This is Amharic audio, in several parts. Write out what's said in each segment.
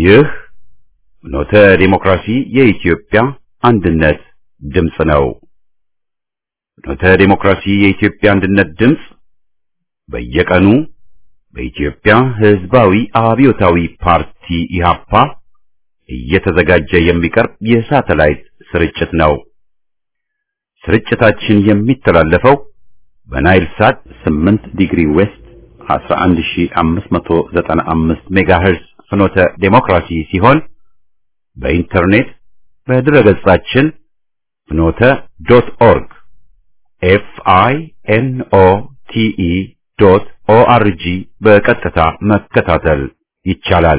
ይህ ኖተ ዲሞክራሲ የኢትዮጵያ አንድነት ድምፅ ነው። ኖተ ዲሞክራሲ የኢትዮጵያ አንድነት ድምፅ በየቀኑ በኢትዮጵያ ሕዝባዊ አብዮታዊ ፓርቲ ኢህአፓ እየተዘጋጀ የሚቀርብ የሳተላይት ስርጭት ነው። ስርጭታችን የሚተላለፈው በናይል ሳት 8 ዲግሪ ዌስት 11595 ሜጋሄርዝ ፍኖተ ዴሞክራሲ ሲሆን በኢንተርኔት በድረገጻችን ፍኖተ ዶት ኦርግ ኤፍ አይ ኤን ኦ ቲ ኢ ዶት ኦ አር ጂ በቀጥታ መከታተል ይቻላል።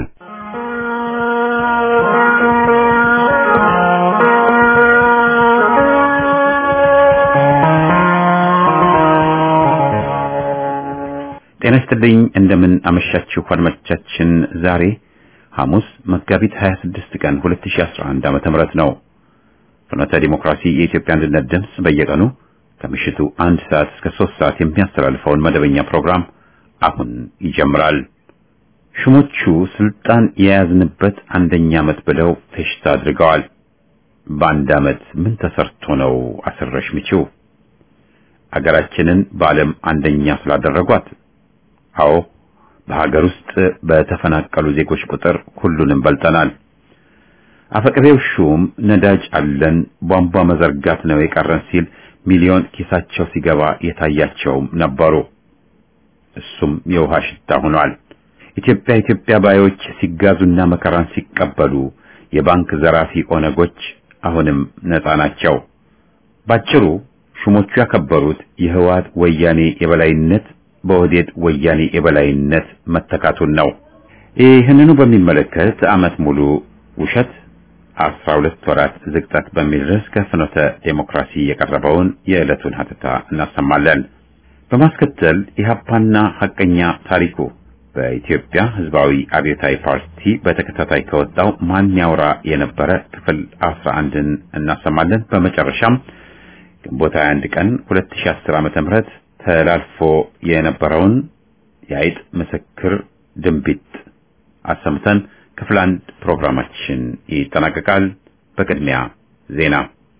ጤና ይስጥልኝ። እንደምን አመሻችሁ አድማጮቻችን። ዛሬ ሐሙስ መጋቢት 26 ቀን 2011 ዓመተ ምህረት ነው። ፍኖተ ዲሞክራሲ የኢትዮጵያ አንድነት ድምፅ በየቀኑ ከምሽቱ አንድ ሰዓት እስከ ሶስት ሰዓት የሚያስተላልፈውን መደበኛ ፕሮግራም አሁን ይጀምራል። ሹሞቹ ስልጣን የያዝንበት አንደኛ ዓመት ብለው ፌሽታ አድርገዋል። በአንድ ዓመት ምን ተሰርቶ ነው አስረሽ ምቺው? አገራችንን በዓለም አንደኛ ስላደረጓት አዎ በሀገር ውስጥ በተፈናቀሉ ዜጎች ቁጥር ሁሉንም በልጠናል። አፈቅሬው ሹም ነዳጅ አለን ቧንቧ መዘርጋት ነው የቀረን ሲል ሚሊዮን ኪሳቸው ሲገባ የታያቸውም ነበሩ። እሱም የውሃ ሽታ ሆኗል። ኢትዮጵያ ኢትዮጵያ ባዮች ሲጋዙና መከራን ሲቀበሉ የባንክ ዘራፊ ኦነጎች አሁንም ነፃ ናቸው። ባጭሩ ሹሞቹ ያከበሩት የህወሓት ወያኔ የበላይነት በኦህዴድ ወያኔ የበላይነት መተካቱን ነው። ይህንኑ በሚመለከት ዓመት ሙሉ ውሸት አስራ ሁለት ወራት ዝግጠት በሚል ርዕስ ከፍኖተ ዴሞክራሲ የቀረበውን የዕለቱን ሀተታ እናሰማለን። በማስከተል ኢህአፓና ሐቀኛ ታሪኩ በኢትዮጵያ ህዝባዊ አብዮታዊ ፓርቲ በተከታታይ ከወጣው ማን ያውራ የነበረ ክፍል አስራ አንድን እናሰማለን። በመጨረሻም ግንቦት 21 ቀን 2010 ዓመተ ምህረት ተላልፎ የነበረውን የአይጥ ምስክር ድንቢጥ አሰምተን ክፍል አንድ ፕሮግራማችን ይጠናቀቃል። በቅድሚያ ዜና።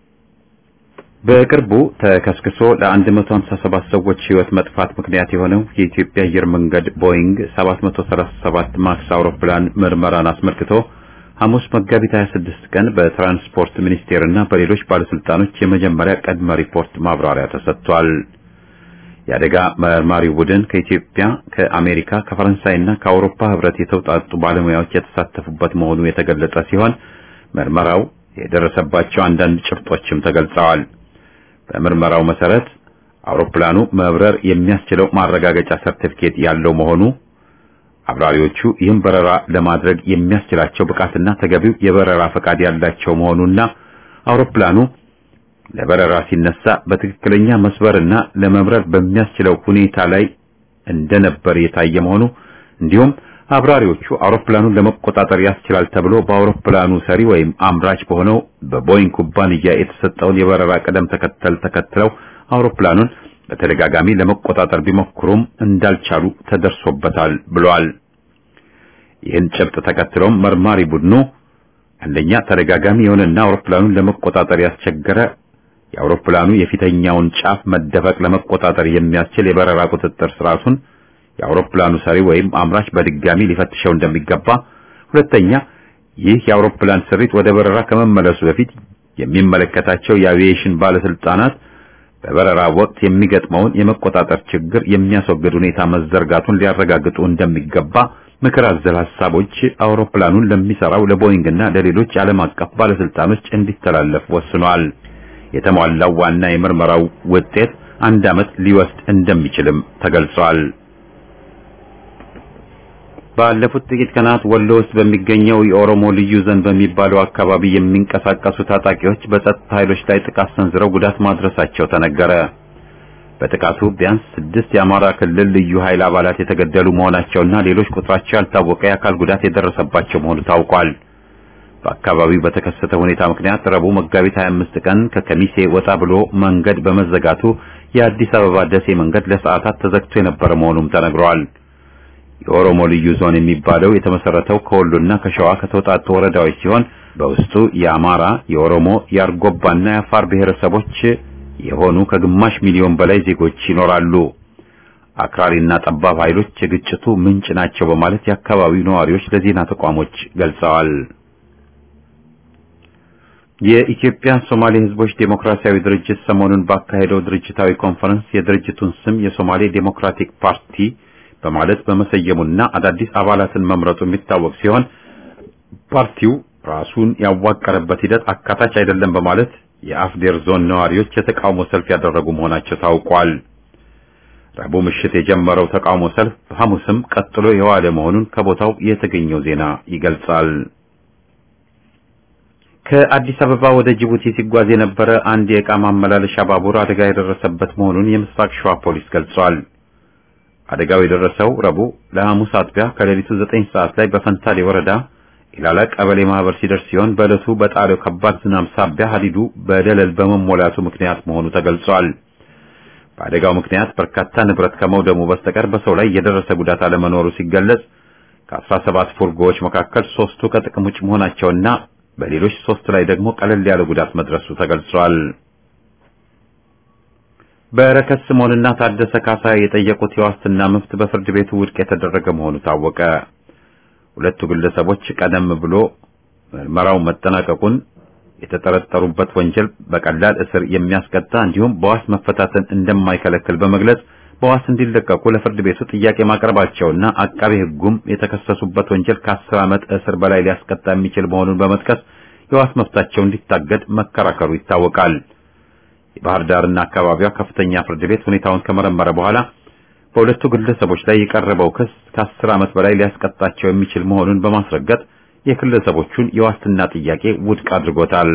በቅርቡ ተከስክሶ ለ157 ሰዎች ህይወት መጥፋት ምክንያት የሆነው የኢትዮጵያ አየር መንገድ ቦይንግ 737 ማክስ አውሮፕላን ምርመራን አስመልክቶ ሐሙስ መጋቢት 26 ቀን በትራንስፖርት ሚኒስቴርና በሌሎች ባለስልጣኖች የመጀመሪያ ቅድመ ሪፖርት ማብራሪያ ተሰጥቷል። የአደጋ መርማሪው ቡድን ከኢትዮጵያ፣ ከአሜሪካ፣ ከፈረንሳይና ከአውሮፓ ህብረት የተውጣጡ ባለሙያዎች የተሳተፉበት መሆኑ የተገለጸ ሲሆን ምርመራው የደረሰባቸው አንዳንድ ጭብጦችም ተገልጸዋል። በምርመራው መሰረት አውሮፕላኑ መብረር የሚያስችለው ማረጋገጫ ሰርቲፊኬት ያለው መሆኑ፣ አብራሪዎቹ ይህን በረራ ለማድረግ የሚያስችላቸው ብቃትና ተገቢው የበረራ ፈቃድ ያላቸው መሆኑና አውሮፕላኑ ለበረራ ሲነሳ በትክክለኛ መስበርና ለመብረር በሚያስችለው ሁኔታ ላይ እንደነበር የታየ መሆኑ እንዲሁም አብራሪዎቹ አውሮፕላኑን ለመቆጣጠር ያስችላል ተብሎ በአውሮፕላኑ ሰሪ ወይም አምራች በሆነው በቦይንግ ኩባንያ የተሰጠውን የበረራ ቅደም ተከተል ተከትለው አውሮፕላኑን በተደጋጋሚ ለመቆጣጠር ቢሞክሩም እንዳልቻሉ ተደርሶበታል ብሏል። ይህን ጭብጥ ተከትሎም መርማሪ ቡድኑ አንደኛ ተደጋጋሚ የሆነና አውሮፕላኑን ለመቆጣጠር ያስቸገረ የአውሮፕላኑ የፊተኛውን ጫፍ መደፈቅ ለመቆጣጠር የሚያስችል የበረራ ቁጥጥር ስርዓቱን የአውሮፕላኑ ሰሪ ወይም አምራች በድጋሚ ሊፈትሸው እንደሚገባ፣ ሁለተኛ ይህ የአውሮፕላን ስሪት ወደ በረራ ከመመለሱ በፊት የሚመለከታቸው የአቪዬሽን ባለስልጣናት በበረራ ወቅት የሚገጥመውን የመቆጣጠር ችግር የሚያስወግድ ሁኔታ መዘርጋቱን ሊያረጋግጡ እንደሚገባ ምክር አዘል ሐሳቦች አውሮፕላኑን ለሚሰራው ለቦይንግና ለሌሎች ዓለም አቀፍ ባለስልጣኖች እንዲተላለፍ ወስኗል። የተሟላው ዋና የምርመራው ውጤት አንድ ዓመት ሊወስድ እንደሚችልም ተገልጿል። ባለፉት ጥቂት ቀናት ወሎ ውስጥ በሚገኘው የኦሮሞ ልዩ ዞን በሚባለው አካባቢ የሚንቀሳቀሱ ታጣቂዎች በጸጥታ ኃይሎች ላይ ጥቃት ሰንዝረው ጉዳት ማድረሳቸው ተነገረ። በጥቃቱ ቢያንስ ስድስት የአማራ ክልል ልዩ ኃይል አባላት የተገደሉ መሆናቸውና ሌሎች ቁጥራቸው ያልታወቀ የአካል ጉዳት የደረሰባቸው መሆኑ ታውቋል። በአካባቢው በተከሰተ ሁኔታ ምክንያት ረቡዕ መጋቢት 25 ቀን ከከሚሴ ወጣ ብሎ መንገድ በመዘጋቱ የአዲስ አበባ ደሴ መንገድ ለሰዓታት ተዘግቶ የነበረ መሆኑም ተነግሯል። የኦሮሞ ልዩ ዞን የሚባለው የተመሰረተው ከወሎና ከሸዋ ከተውጣጡ ወረዳዎች ሲሆን በውስጡ የአማራ፣ የኦሮሞ፣ የአርጎባና የአፋር ብሔረሰቦች የሆኑ ከግማሽ ሚሊዮን በላይ ዜጎች ይኖራሉ። አክራሪና ጠባብ ኃይሎች የግጭቱ ምንጭ ናቸው በማለት የአካባቢው ነዋሪዎች ለዜና ተቋሞች ገልጸዋል። የኢትዮጵያ ሶማሌ ሕዝቦች ዴሞክራሲያዊ ድርጅት ሰሞኑን ባካሄደው ድርጅታዊ ኮንፈረንስ የድርጅቱን ስም የሶማሌ ዴሞክራቲክ ፓርቲ በማለት በመሰየሙና አዳዲስ አባላትን መምረጡ የሚታወቅ ሲሆን ፓርቲው ራሱን ያዋቀረበት ሂደት አካታች አይደለም በማለት የአፍዴር ዞን ነዋሪዎች የተቃውሞ ሰልፍ ያደረጉ መሆናቸው ታውቋል። ረቡዕ ምሽት የጀመረው ተቃውሞ ሰልፍ ሐሙስም ቀጥሎ የዋለ መሆኑን ከቦታው የተገኘው ዜና ይገልጻል። ከአዲስ አበባ ወደ ጅቡቲ ሲጓዝ የነበረ አንድ የዕቃ ማመላለሻ ባቡር አደጋ የደረሰበት መሆኑን የምስራቅ ሸዋ ፖሊስ ገልጿል። አደጋው የደረሰው ረቡዕ ለሐሙስ አጥቢያ ከሌሊቱ ዘጠኝ ሰዓት ላይ በፈንታሌ ወረዳ ኢላላ ቀበሌ ማህበር ሲደርስ ሲሆን በዕለቱ በጣለው ከባድ ዝናብ ሳቢያ ሀዲዱ በደለል በመሞላቱ ምክንያት መሆኑ ተገልጿል። በአደጋው ምክንያት በርካታ ንብረት ከመውደሙ በስተቀር በሰው ላይ የደረሰ ጉዳት አለመኖሩ ሲገለጽ ከአስራ ሰባት ፉርጎዎች መካከል ሶስቱ ከጥቅም ውጭ መሆናቸውና በሌሎች ሶስት ላይ ደግሞ ቀለል ያለ ጉዳት መድረሱ ተገልጿል። በረከት ስምኦንና ታደሰ ካሳ የጠየቁት የዋስትና መብት በፍርድ ቤቱ ውድቅ የተደረገ መሆኑ ታወቀ። ሁለቱ ግለሰቦች ቀደም ብሎ ምርመራው መጠናቀቁን የተጠረጠሩበት ወንጀል በቀላል እስር የሚያስቀጣ እንዲሁም በዋስ መፈታትን እንደማይከለክል በመግለጽ በዋስ እንዲለቀቁ ለፍርድ ቤቱ ጥያቄ ማቅረባቸውና አቃቤ ሕጉም የተከሰሱበት ወንጀል ከአስር ዓመት እስር በላይ ሊያስቀጣ የሚችል መሆኑን በመጥቀስ የዋስ መብታቸው እንዲታገድ መከራከሩ ይታወቃል። የባህር ዳርና አካባቢዋ ከፍተኛ ፍርድ ቤት ሁኔታውን ከመረመረ በኋላ በሁለቱ ግለሰቦች ላይ የቀረበው ክስ ከአስር ዓመት በላይ ሊያስቀጣቸው የሚችል መሆኑን በማስረገጥ የግለሰቦቹን የዋስትና ጥያቄ ውድቅ አድርጎታል።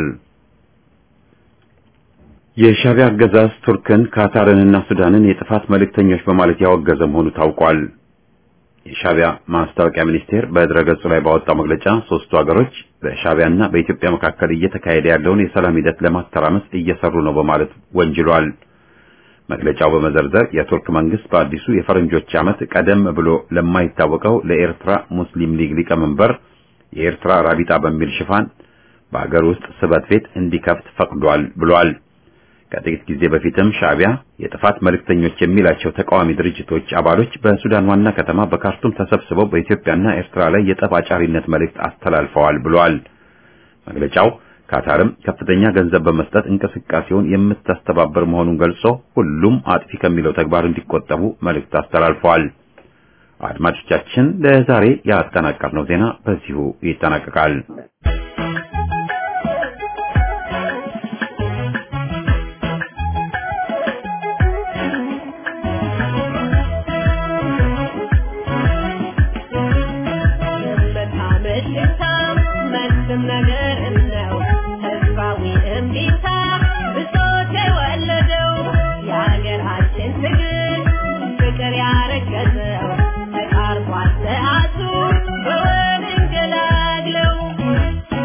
የሻዕቢያ አገዛዝ ቱርክን፣ ካታርንና ሱዳንን የጥፋት መልእክተኞች በማለት ያወገዘ መሆኑ ታውቋል። የሻዕቢያ ማስታወቂያ ሚኒስቴር በድረገጹ ላይ ባወጣው መግለጫ ሶስቱ ሀገሮች በሻዕቢያና በኢትዮጵያ መካከል እየተካሄደ ያለውን የሰላም ሂደት ለማተራመስ እየሰሩ ነው በማለት ወንጅሏል። መግለጫው በመዘርዘር የቱርክ መንግስት በአዲሱ የፈረንጆች ዓመት ቀደም ብሎ ለማይታወቀው ለኤርትራ ሙስሊም ሊግ ሊቀመንበር የኤርትራ ራቢጣ በሚል ሽፋን በአገር ውስጥ ስበት ቤት እንዲከፍት ፈቅዷል ብሏል። ከጥቂት ጊዜ በፊትም ሻዕቢያ የጥፋት መልእክተኞች የሚላቸው ተቃዋሚ ድርጅቶች አባሎች በሱዳን ዋና ከተማ በካርቱም ተሰብስበው በኢትዮጵያና ኤርትራ ላይ የጠብ አጫሪነት መልእክት አስተላልፈዋል ብሏል። መግለጫው ካታርም ከፍተኛ ገንዘብ በመስጠት እንቅስቃሴውን የምታስተባበር መሆኑን ገልጾ ሁሉም አጥፊ ከሚለው ተግባር እንዲቆጠቡ መልእክት አስተላልፈዋል። አድማጮቻችን ለዛሬ ያጠናቀርነው ዜና በዚሁ ይጠናቀቃል። Thank you.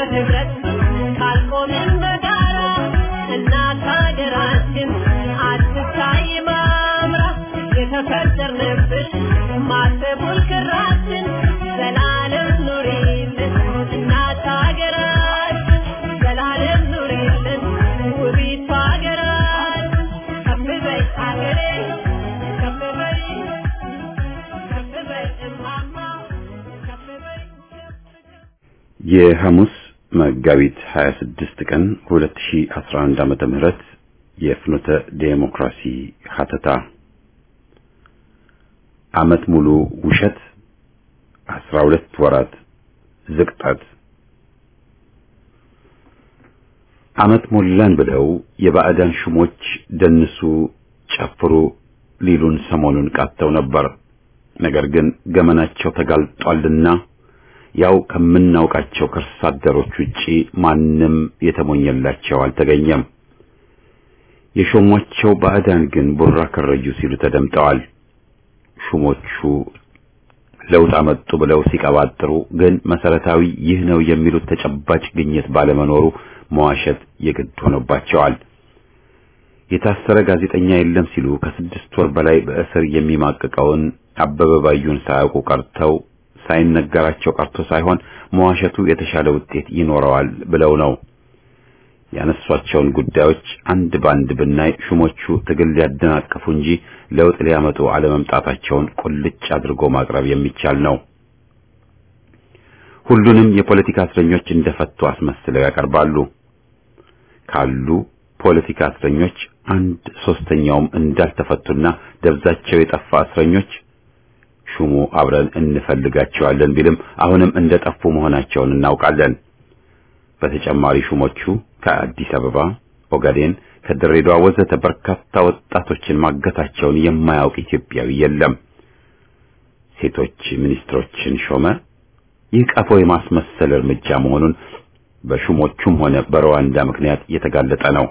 በህብረት ካልቆምን በጋራ እናት ሀገራችን አትታይ ማምራ የተፈጠርንብሽ ማተቡል ክራችን ዘላለም ኑሪልን እናት ሀገራችን ዘላለም ኑሪልን ውቢቷ ሀገራችን ከፍ በይ ሀገሬ ከፍ በይ ከፍ በይ እማማ ከፍ በይ የሐሙስ መጋቢት 26 ቀን 2011 ዓመተ ምህረት የፍኖተ ዴሞክራሲ ሀተታ ዓመት ሙሉ ውሸት 12 ወራት ዝቅጠት ዓመት ሞላን ብለው የባዕዳን ሹሞች ደንሱ፣ ጨፍሩ ሊሉን ሰሞኑን ቃተው ነበር። ነገር ግን ገመናቸው ተጋልጧልና ያው ከምናውቃቸው ከርሳ አደሮች ውጪ ማንም የተሞኘላቸው አልተገኘም። የሾሟቸው ባዕዳን ግን ቡራ ከረዩ ሲሉ ተደምጠዋል። ሹሞቹ ለውጥ አመጡ ብለው ሲቀባጥሩ ግን መሰረታዊ ይህ ነው የሚሉት ተጨባጭ ግኝት ባለመኖሩ መዋሸት የግድ ሆኖባቸዋል። የታሰረ ጋዜጠኛ የለም ሲሉ ከስድስት ወር በላይ በእስር የሚማቅቀውን አበበ ባዩን ሳያውቁ ቀርተው ሳይነገራቸው ቀርቶ ሳይሆን መዋሸቱ የተሻለ ውጤት ይኖረዋል ብለው ነው። ያነሷቸውን ጉዳዮች አንድ ባንድ ብናይ ሹሞቹ ትግል ሊያደናቅፉ እንጂ ለውጥ ሊያመጡ አለመምጣታቸውን ቁልጭ አድርጎ ማቅረብ የሚቻል ነው። ሁሉንም የፖለቲካ እስረኞች እንደፈቱ አስመስለው ያቀርባሉ። ካሉ ፖለቲካ እስረኞች አንድ ሶስተኛውም እንዳልተፈቱና ደብዛቸው የጠፋ እስረኞች ሹሙ አብረን እንፈልጋቸዋለን ቢልም አሁንም እንደጠፉ መሆናቸውን እናውቃለን። በተጨማሪ ሹሞቹ ከአዲስ አበባ፣ ኦጋዴን፣ ከድሬዳዋ ወዘተ በርካታ ወጣቶችን ማገታቸውን የማያውቅ ኢትዮጵያዊ የለም። ሴቶች ሚኒስትሮችን ሾመ። ይህ ቀፎ የማስመሰል እርምጃ መሆኑን በሹሞቹም ሆነ በሩዋንዳ ምክንያት የተጋለጠ ነው።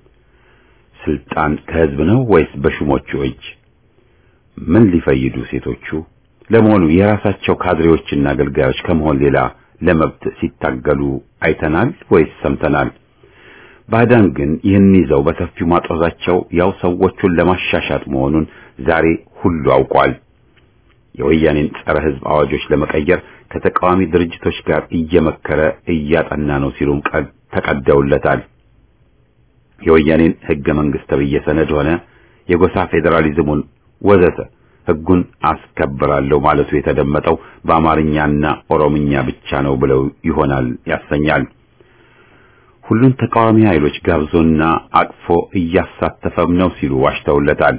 ስልጣን ከህዝብ ነው ወይስ በሹሞቹ እጅ? ምን ሊፈይዱ ሴቶቹ? ለመሆኑ የራሳቸው ካድሬዎችና አገልጋዮች ከመሆን ሌላ ለመብት ሲታገሉ አይተናል ወይስ ሰምተናል? ባዕዳን ግን ይህን ይዘው በሰፊው ማጦዛቸው ያው ሰዎቹን ለማሻሻጥ መሆኑን ዛሬ ሁሉ አውቋል። የወያኔን ጸረ ህዝብ አዋጆች ለመቀየር ከተቃዋሚ ድርጅቶች ጋር እየመከረ እያጠና ነው ሲሉም ተቀደውለታል። የወያኔን ህገ መንግስት ተብዬ ሰነድ ሆነ የጎሳ ፌዴራሊዝሙን ወዘተ ህጉን አስከብራለሁ ማለቱ የተደመጠው በአማርኛና ኦሮምኛ ብቻ ነው ብለው ይሆናል ያሰኛል። ሁሉን ተቃዋሚ ኃይሎች ጋብዞና አቅፎ እያሳተፈም ነው ሲሉ ዋሽተውለታል።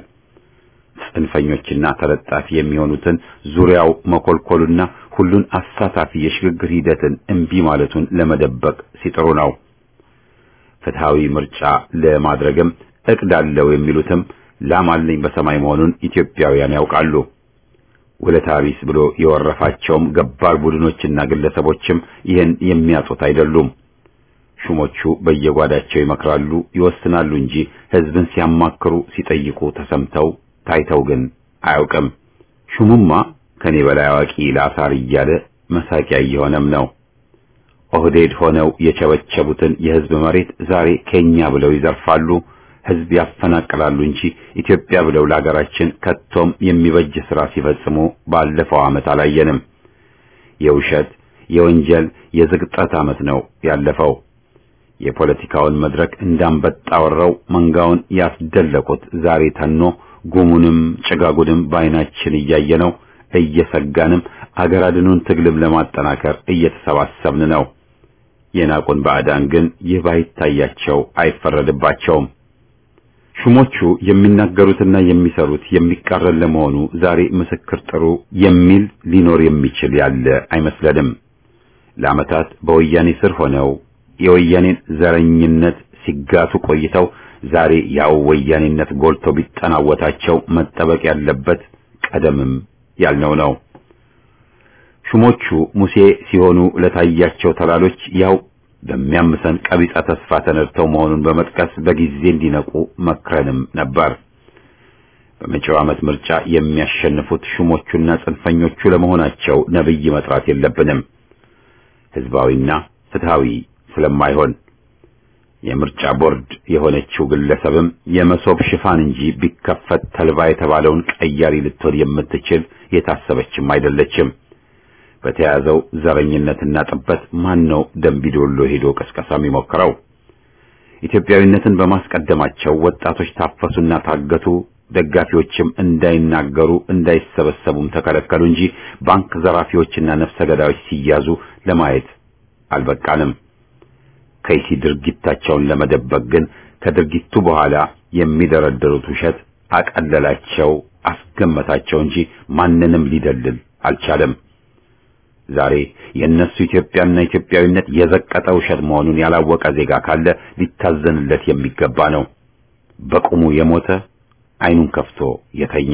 ጽንፈኞችና ተለጣፊ የሚሆኑትን ዙሪያው መኮልኮሉና ሁሉን አሳታፊ የሽግግር ሂደትን እምቢ ማለቱን ለመደበቅ ሲጥሩ ነው። ፍትሃዊ ምርጫ ለማድረግም እቅድ አለው የሚሉትም ላም አለኝ በሰማይ መሆኑን ኢትዮጵያውያን ያውቃሉ። ውለታ ቢስ ብሎ የወረፋቸውም ገባር ቡድኖችና ግለሰቦችም ይህን የሚያጡት አይደሉም። ሹሞቹ በየጓዳቸው ይመክራሉ፣ ይወስናሉ እንጂ ህዝብን ሲያማክሩ ሲጠይቁ ተሰምተው ታይተው ግን አያውቅም። ሹሙማ ከኔ በላይ አዋቂ ላሳር እያለ መሳቂያ እየሆነም ነው። ኦህዴድ ሆነው የቸበቸቡትን የህዝብ መሬት ዛሬ ኬኛ ብለው ይዘርፋሉ፣ ህዝብ ያፈናቅላሉ እንጂ ኢትዮጵያ ብለው ለሀገራችን ከቶም የሚበጅ ስራ ሲፈጽሙ ባለፈው ዓመት አላየንም። የውሸት የወንጀል የዝግጠት ዓመት ነው ያለፈው። የፖለቲካውን መድረክ እንዳንበጣ ወረው መንጋውን ያስደለቁት ዛሬ ተኖ ጉሙንም ጭጋጉንም በዓይናችን እያየነው እየሰጋንም አገር አድኑን ትግልም ለማጠናከር እየተሰባሰብን ነው። የናቁን ባዕዳን ግን ይህ ባይታያቸው አይፈረድባቸውም። ሹሞቹ የሚናገሩትና የሚሰሩት የሚቃረን ለመሆኑ ዛሬ ምስክር ጥሩ የሚል ሊኖር የሚችል ያለ አይመስለንም። ለዓመታት በወያኔ ስር ሆነው የወያኔን ዘረኝነት ሲጋቱ ቆይተው ዛሬ ያው ወያኔነት ጎልቶ ቢጠናወታቸው መጠበቅ ያለበት ቀደምም ያልነው ነው። ሹሞቹ ሙሴ ሲሆኑ ለታያቸው ተላሎች ያው በሚያምሰን ቀቢጸ ተስፋ ተነድተው መሆኑን በመጥቀስ በጊዜ እንዲነቁ መክረንም ነበር። በመጪው ዓመት ምርጫ የሚያሸንፉት ሹሞቹና ጽንፈኞቹ ለመሆናቸው ነብይ መጥራት የለብንም። ህዝባዊና ፍትሃዊ ስለማይሆን የምርጫ ቦርድ የሆነችው ግለሰብም የመሶብ ሽፋን እንጂ ቢከፈት ተልባ የተባለውን ቀያሪ ልትሆን የምትችል የታሰበችም አይደለችም። በተያዘው ዘረኝነትና ጥበት ማን ነው ደንቢዶሎ ሄዶ ቀስቀሳ የሚሞክረው? ኢትዮጵያዊነትን በማስቀደማቸው ወጣቶች ታፈሱና ታገቱ፣ ደጋፊዎችም እንዳይናገሩ እንዳይሰበሰቡም ተከለከሉ እንጂ ባንክ ዘራፊዎችና ነፍሰ ገዳዮች ሲያዙ ለማየት አልበቃንም። ከይሲ ድርጊታቸውን ለመደበቅ ግን ከድርጊቱ በኋላ የሚደረደሩት ውሸት አቀለላቸው፣ አስገመታቸው እንጂ ማንንም ሊደልል አልቻለም። ዛሬ የእነሱ ኢትዮጵያና ኢትዮጵያዊነት የዘቀጠ ውሸት መሆኑን ያላወቀ ዜጋ ካለ ሊታዘንለት የሚገባ ነው። በቁሙ የሞተ ዓይኑን ከፍቶ የተኛ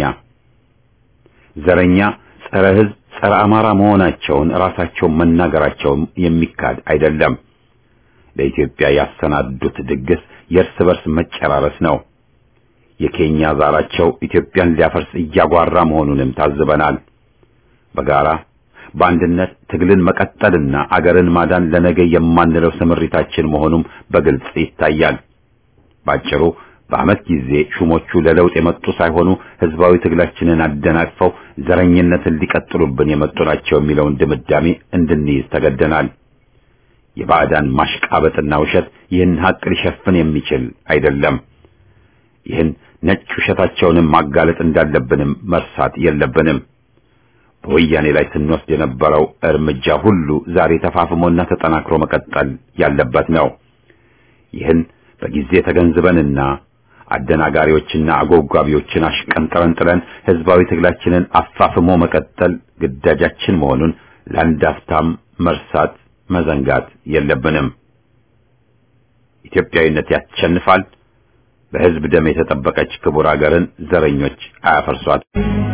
ዘረኛ፣ ጸረ ሕዝብ፣ ጸረ አማራ መሆናቸውን ራሳቸውን መናገራቸውም የሚካድ አይደለም። ለኢትዮጵያ ያሰናዱት ድግስ የእርስ በርስ መጨራረስ ነው። የኬኛ ዛራቸው ኢትዮጵያን ሊያፈርስ እያጓራ መሆኑንም ታዝበናል። በጋራ በአንድነት ትግልን መቀጠልና አገርን ማዳን ለነገ የማንለው ስምሪታችን መሆኑም በግልጽ ይታያል። ባጭሩ በዓመት ጊዜ ሹሞቹ ለለውጥ የመጡ ሳይሆኑ ህዝባዊ ትግላችንን አደናቅፈው ዘረኝነትን ሊቀጥሉብን የመጡ ናቸው የሚለውን ድምዳሜ እንድንይዝ ተገደናል። የባዕዳን ማሽቃበጥና ውሸት ይህን ሀቅ ሊሸፍን የሚችል አይደለም። ይህን ነጭ ውሸታቸውንም ማጋለጥ እንዳለብንም መርሳት የለብንም። በወያኔ ላይ ስንወስድ የነበረው እርምጃ ሁሉ ዛሬ ተፋፍሞና ተጠናክሮ መቀጠል ያለበት ነው። ይህን በጊዜ ተገንዝበንና አደናጋሪዎችና አጎጓቢዎችን አሽቀንጥረን ጥለን ህዝባዊ ትግላችንን አፋፍሞ መቀጠል ግዳጃችን መሆኑን ለአንድ አፍታም መርሳት መዘንጋት የለብንም። ኢትዮጵያዊነት ያሸንፋል። በህዝብ ደም የተጠበቀች ክቡር አገርን ዘረኞች አያፈርሷት።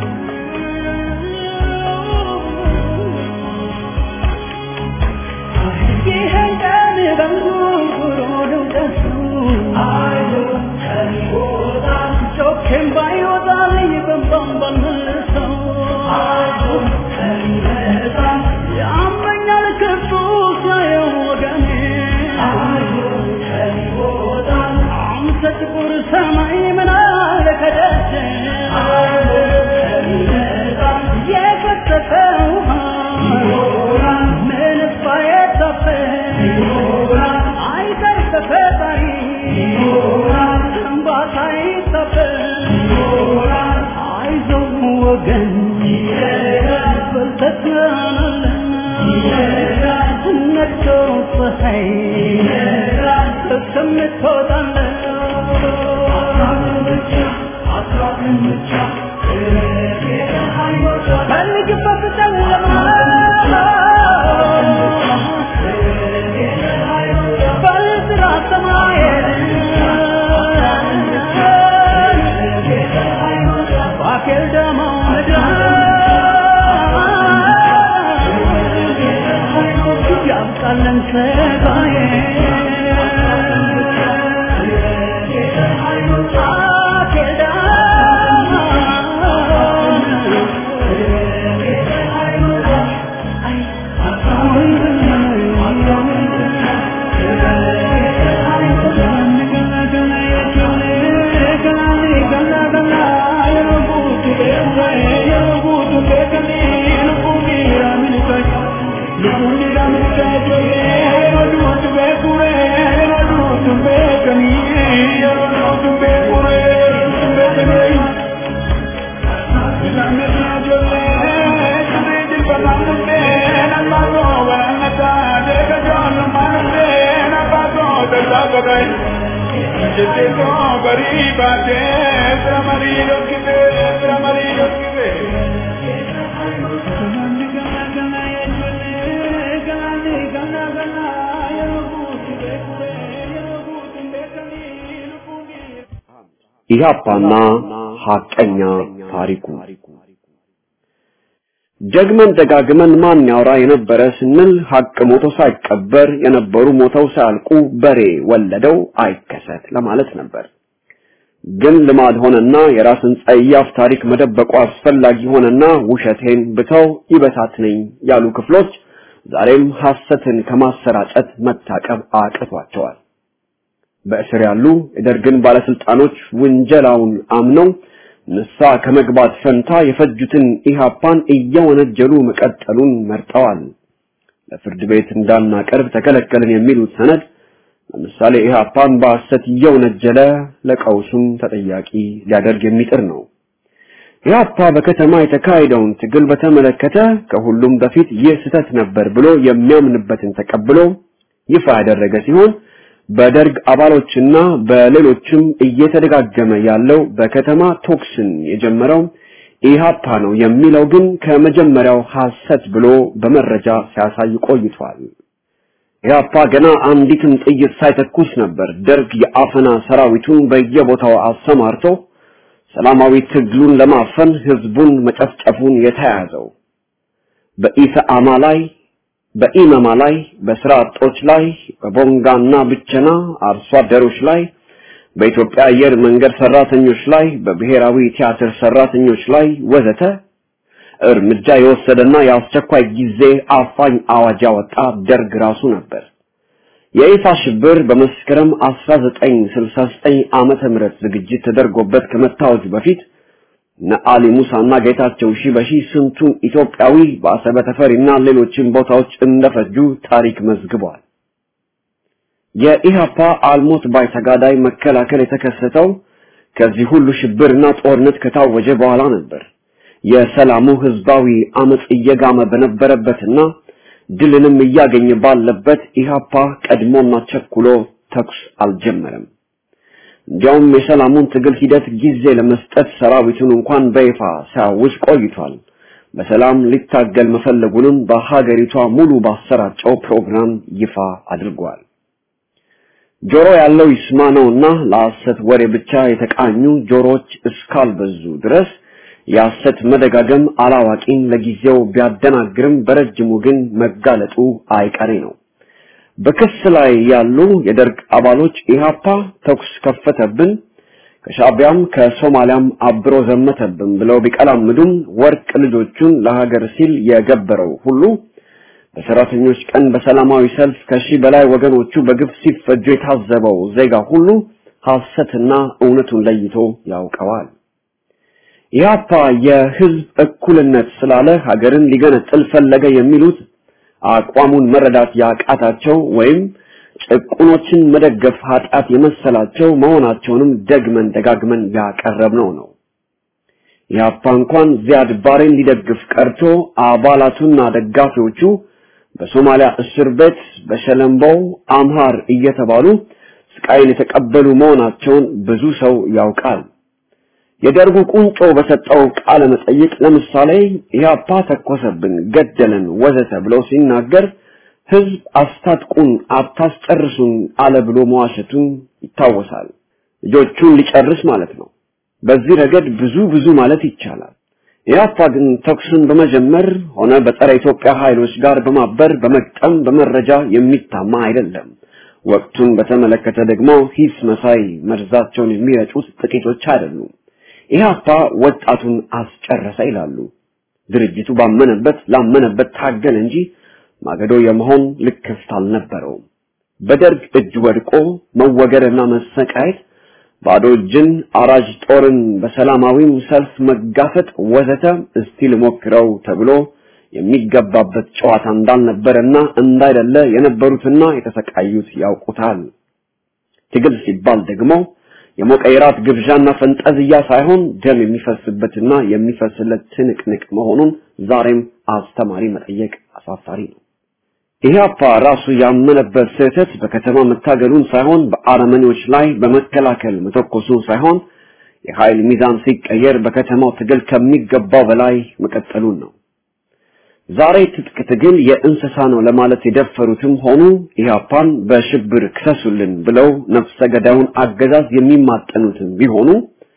ኢህአፓና ሐቀኛ ታሪኩ ደግመን ደጋግመን ማን ያወራ የነበረ ስንል ሐቅ ሞቶ ሳይቀበር የነበሩ ሞተው ሳያልቁ በሬ ወለደው አይከሰት ለማለት ነበር። ግን ልማድ ሆነና የራስን ጸያፍ ታሪክ መደበቁ አስፈላጊ ሆነና ውሸቴን ብተው ይበሳት ነኝ ያሉ ክፍሎች ዛሬም ሐሰትን ከማሰራጨት መታቀብ አቅቷቸዋል። በእስር ያሉ የደርግን ባለስልጣኖች ውንጀላውን አምነው ንሳ ከመግባት ፈንታ የፈጁትን ኢሃፓን እየወነጀሉ መቀጠሉን መርጠዋል። ለፍርድ ቤት እንዳናቀርብ ተከለከልን የሚሉት ሰነድ ለምሳሌ ኢሃፓን በሐሰት እየወነጀለ ለቀውሱም ተጠያቂ ሊያደርግ የሚጥር ነው። ኢህአፓ በከተማ የተካሄደውን ትግል በተመለከተ ከሁሉም በፊት ይህ ስህተት ነበር ብሎ የሚያምንበትን ተቀብሎ ይፋ ያደረገ ሲሆን በደርግ አባሎችና በሌሎችም እየተደጋገመ ያለው በከተማ ቶክስን የጀመረው ኢህአፓ ነው የሚለው ግን ከመጀመሪያው ሐሰት ብሎ በመረጃ ሲያሳይ ቆይቷል። ኢህአፓ ገና አንዲትም ጥይት ሳይተኩስ ነበር ደርግ የአፈና ሰራዊቱን በየቦታው አሰማርቶ ሰላማዊ ትግሉን ለማፈን ህዝቡን መጨፍጨፉን የተያዘው በኢሰአማ ላይ በኢመማ ላይ በስራ አጦች ላይ በቦንጋና ብቸና አርሶ አደሮች ላይ በኢትዮጵያ አየር መንገድ ሰራተኞች ላይ በብሔራዊ ቲያትር ሰራተኞች ላይ ወዘተ እርምጃ የወሰደና የአስቸኳይ ጊዜ አፋኝ አዋጅ ያወጣ ደርግ ራሱ ነበር። የኢሳ ሽብር በመስከረም 1969 ዓመተ ምህረት ዝግጅት ተደርጎበት ከመታወጁ በፊት ነአሊ ሙሳና ጌታቸው ሺበሺ ስንቱን ኢትዮጵያዊ በአሰበ ተፈሪና ሌሎችን ቦታዎች እንደፈጁ ታሪክ መዝግቧል። የኢሃፓ አልሞት ባይ ተጋዳይ መከላከል የተከሰተው ከዚህ ሁሉ ሽብርና ጦርነት ከታወጀ በኋላ ነበር። የሰላሙ ህዝባዊ አመጽ እየጋመ በነበረበትና ድልንም እያገኘ ባለበት ኢሃፓ ቀድሞና ቸኩሎ ተኩስ አልጀመረም። እንዲያውም የሰላሙን ትግል ሂደት ጊዜ ለመስጠት ሰራዊቱን እንኳን በይፋ ሲያውጅ ቆይቷል። በሰላም ሊታገል መፈለጉንም በሀገሪቷ ሙሉ ባሰራጨው ፕሮግራም ይፋ አድርጓል። ጆሮ ያለው ይስማ ነውና ለሐሰት ወሬ ብቻ የተቃኙ ጆሮች እስካልበዙ ድረስ የሐሰት መደጋገም አላዋቂን ለጊዜው ቢያደናግርም በረጅሙ ግን መጋለጡ አይቀሬ ነው። በክስ ላይ ያሉ የደርግ አባሎች ኢሃፓ ተኩስ ከፈተብን፣ ከሻቢያም ከሶማሊያም አብሮ ዘመተብን ብለው ቢቀላምዱም ወርቅ ልጆቹን ለሀገር ሲል የገበረው ሁሉ በሰራተኞች ቀን በሰላማዊ ሰልፍ ከሺህ በላይ ወገኖቹ በግፍ ሲፈጁ የታዘበው ዜጋ ሁሉ ሐሰትና እውነቱን ለይቶ ያውቀዋል። ኢህአፓ የህዝብ እኩልነት ስላለ ሀገርን ሊገነጥል ፈለገ የሚሉት አቋሙን መረዳት ያቃታቸው ወይም ጭቁኖችን መደገፍ ኃጢአት የመሰላቸው መሆናቸውንም ደግመን ደጋግመን ያቀረብነው ነው። ኢህአፓ እንኳን ዚያድ ባሬን ሊደግፍ ቀርቶ አባላቱና ደጋፊዎቹ በሶማሊያ እስር ቤት በሸለምበው አምሃር እየተባሉ ስቃይን የተቀበሉ መሆናቸውን ብዙ ሰው ያውቃል። የደርጉ ቁንጮ በሰጠው ቃለ መጠይቅ ለምሳሌ ኢህአፓ ተኮሰብን፣ ገደለን፣ ወዘተ ብሎ ሲናገር ህዝብ አስታጥቁን፣ አታስጨርሱን አለ ብሎ መዋሸቱን ይታወሳል። ልጆቹን ሊጨርስ ማለት ነው። በዚህ ረገድ ብዙ ብዙ ማለት ይቻላል። ኢህአፓ ግን ተኩስን በመጀመር ሆነ በጸረ ኢትዮጵያ ኃይሎች ጋር በማበር በመቅጠም በመረጃ የሚታማ አይደለም። ወቅቱን በተመለከተ ደግሞ ሂስ መሳይ መርዛቸውን የሚረጩት ጥቂቶች አይደሉም። ኢህአፓ ወጣቱን አስጨረሰ ይላሉ። ድርጅቱ ባመነበት ላመነበት ታገል እንጂ ማገዶ የመሆን ልክፍት አልነበረውም። በደርግ እጅ ወድቆ መወገርና መሰቃየት፣ ባዶ እጅን አራጅ ጦርን በሰላማዊም ሰልፍ መጋፈጥ ወዘተ እስቲ ልሞክረው ተብሎ የሚገባበት ጨዋታ እንዳልነበረና እንዳይደለ የነበሩትና የተሰቃዩት ያውቁታል። ትግል ሲባል ደግሞ የሞቀ የራት ግብዣና ፈንጠዝያ ሳይሆን ደም የሚፈስበትና የሚፈስለት ትንቅንቅ መሆኑን ዛሬም አስተማሪ መጠየቅ አሳፋሪ ነው። ኢህአፓ ራሱ ያመነበት ስህተት በከተማ መታገሉን ሳይሆን በአረመኔዎች ላይ በመከላከል መተኮሱን ሳይሆን የኃይል ሚዛን ሲቀየር በከተማው ትግል ከሚገባው በላይ መቀጠሉን ነው። ዛሬ ትጥቅ ትግል የእንስሳ ነው ለማለት የደፈሩትም ሆኑ ኢህአፓን በሽብር ክሰሱልን ብለው ነፍሰ ገዳዩን አገዛዝ የሚማጠኑትም ቢሆኑ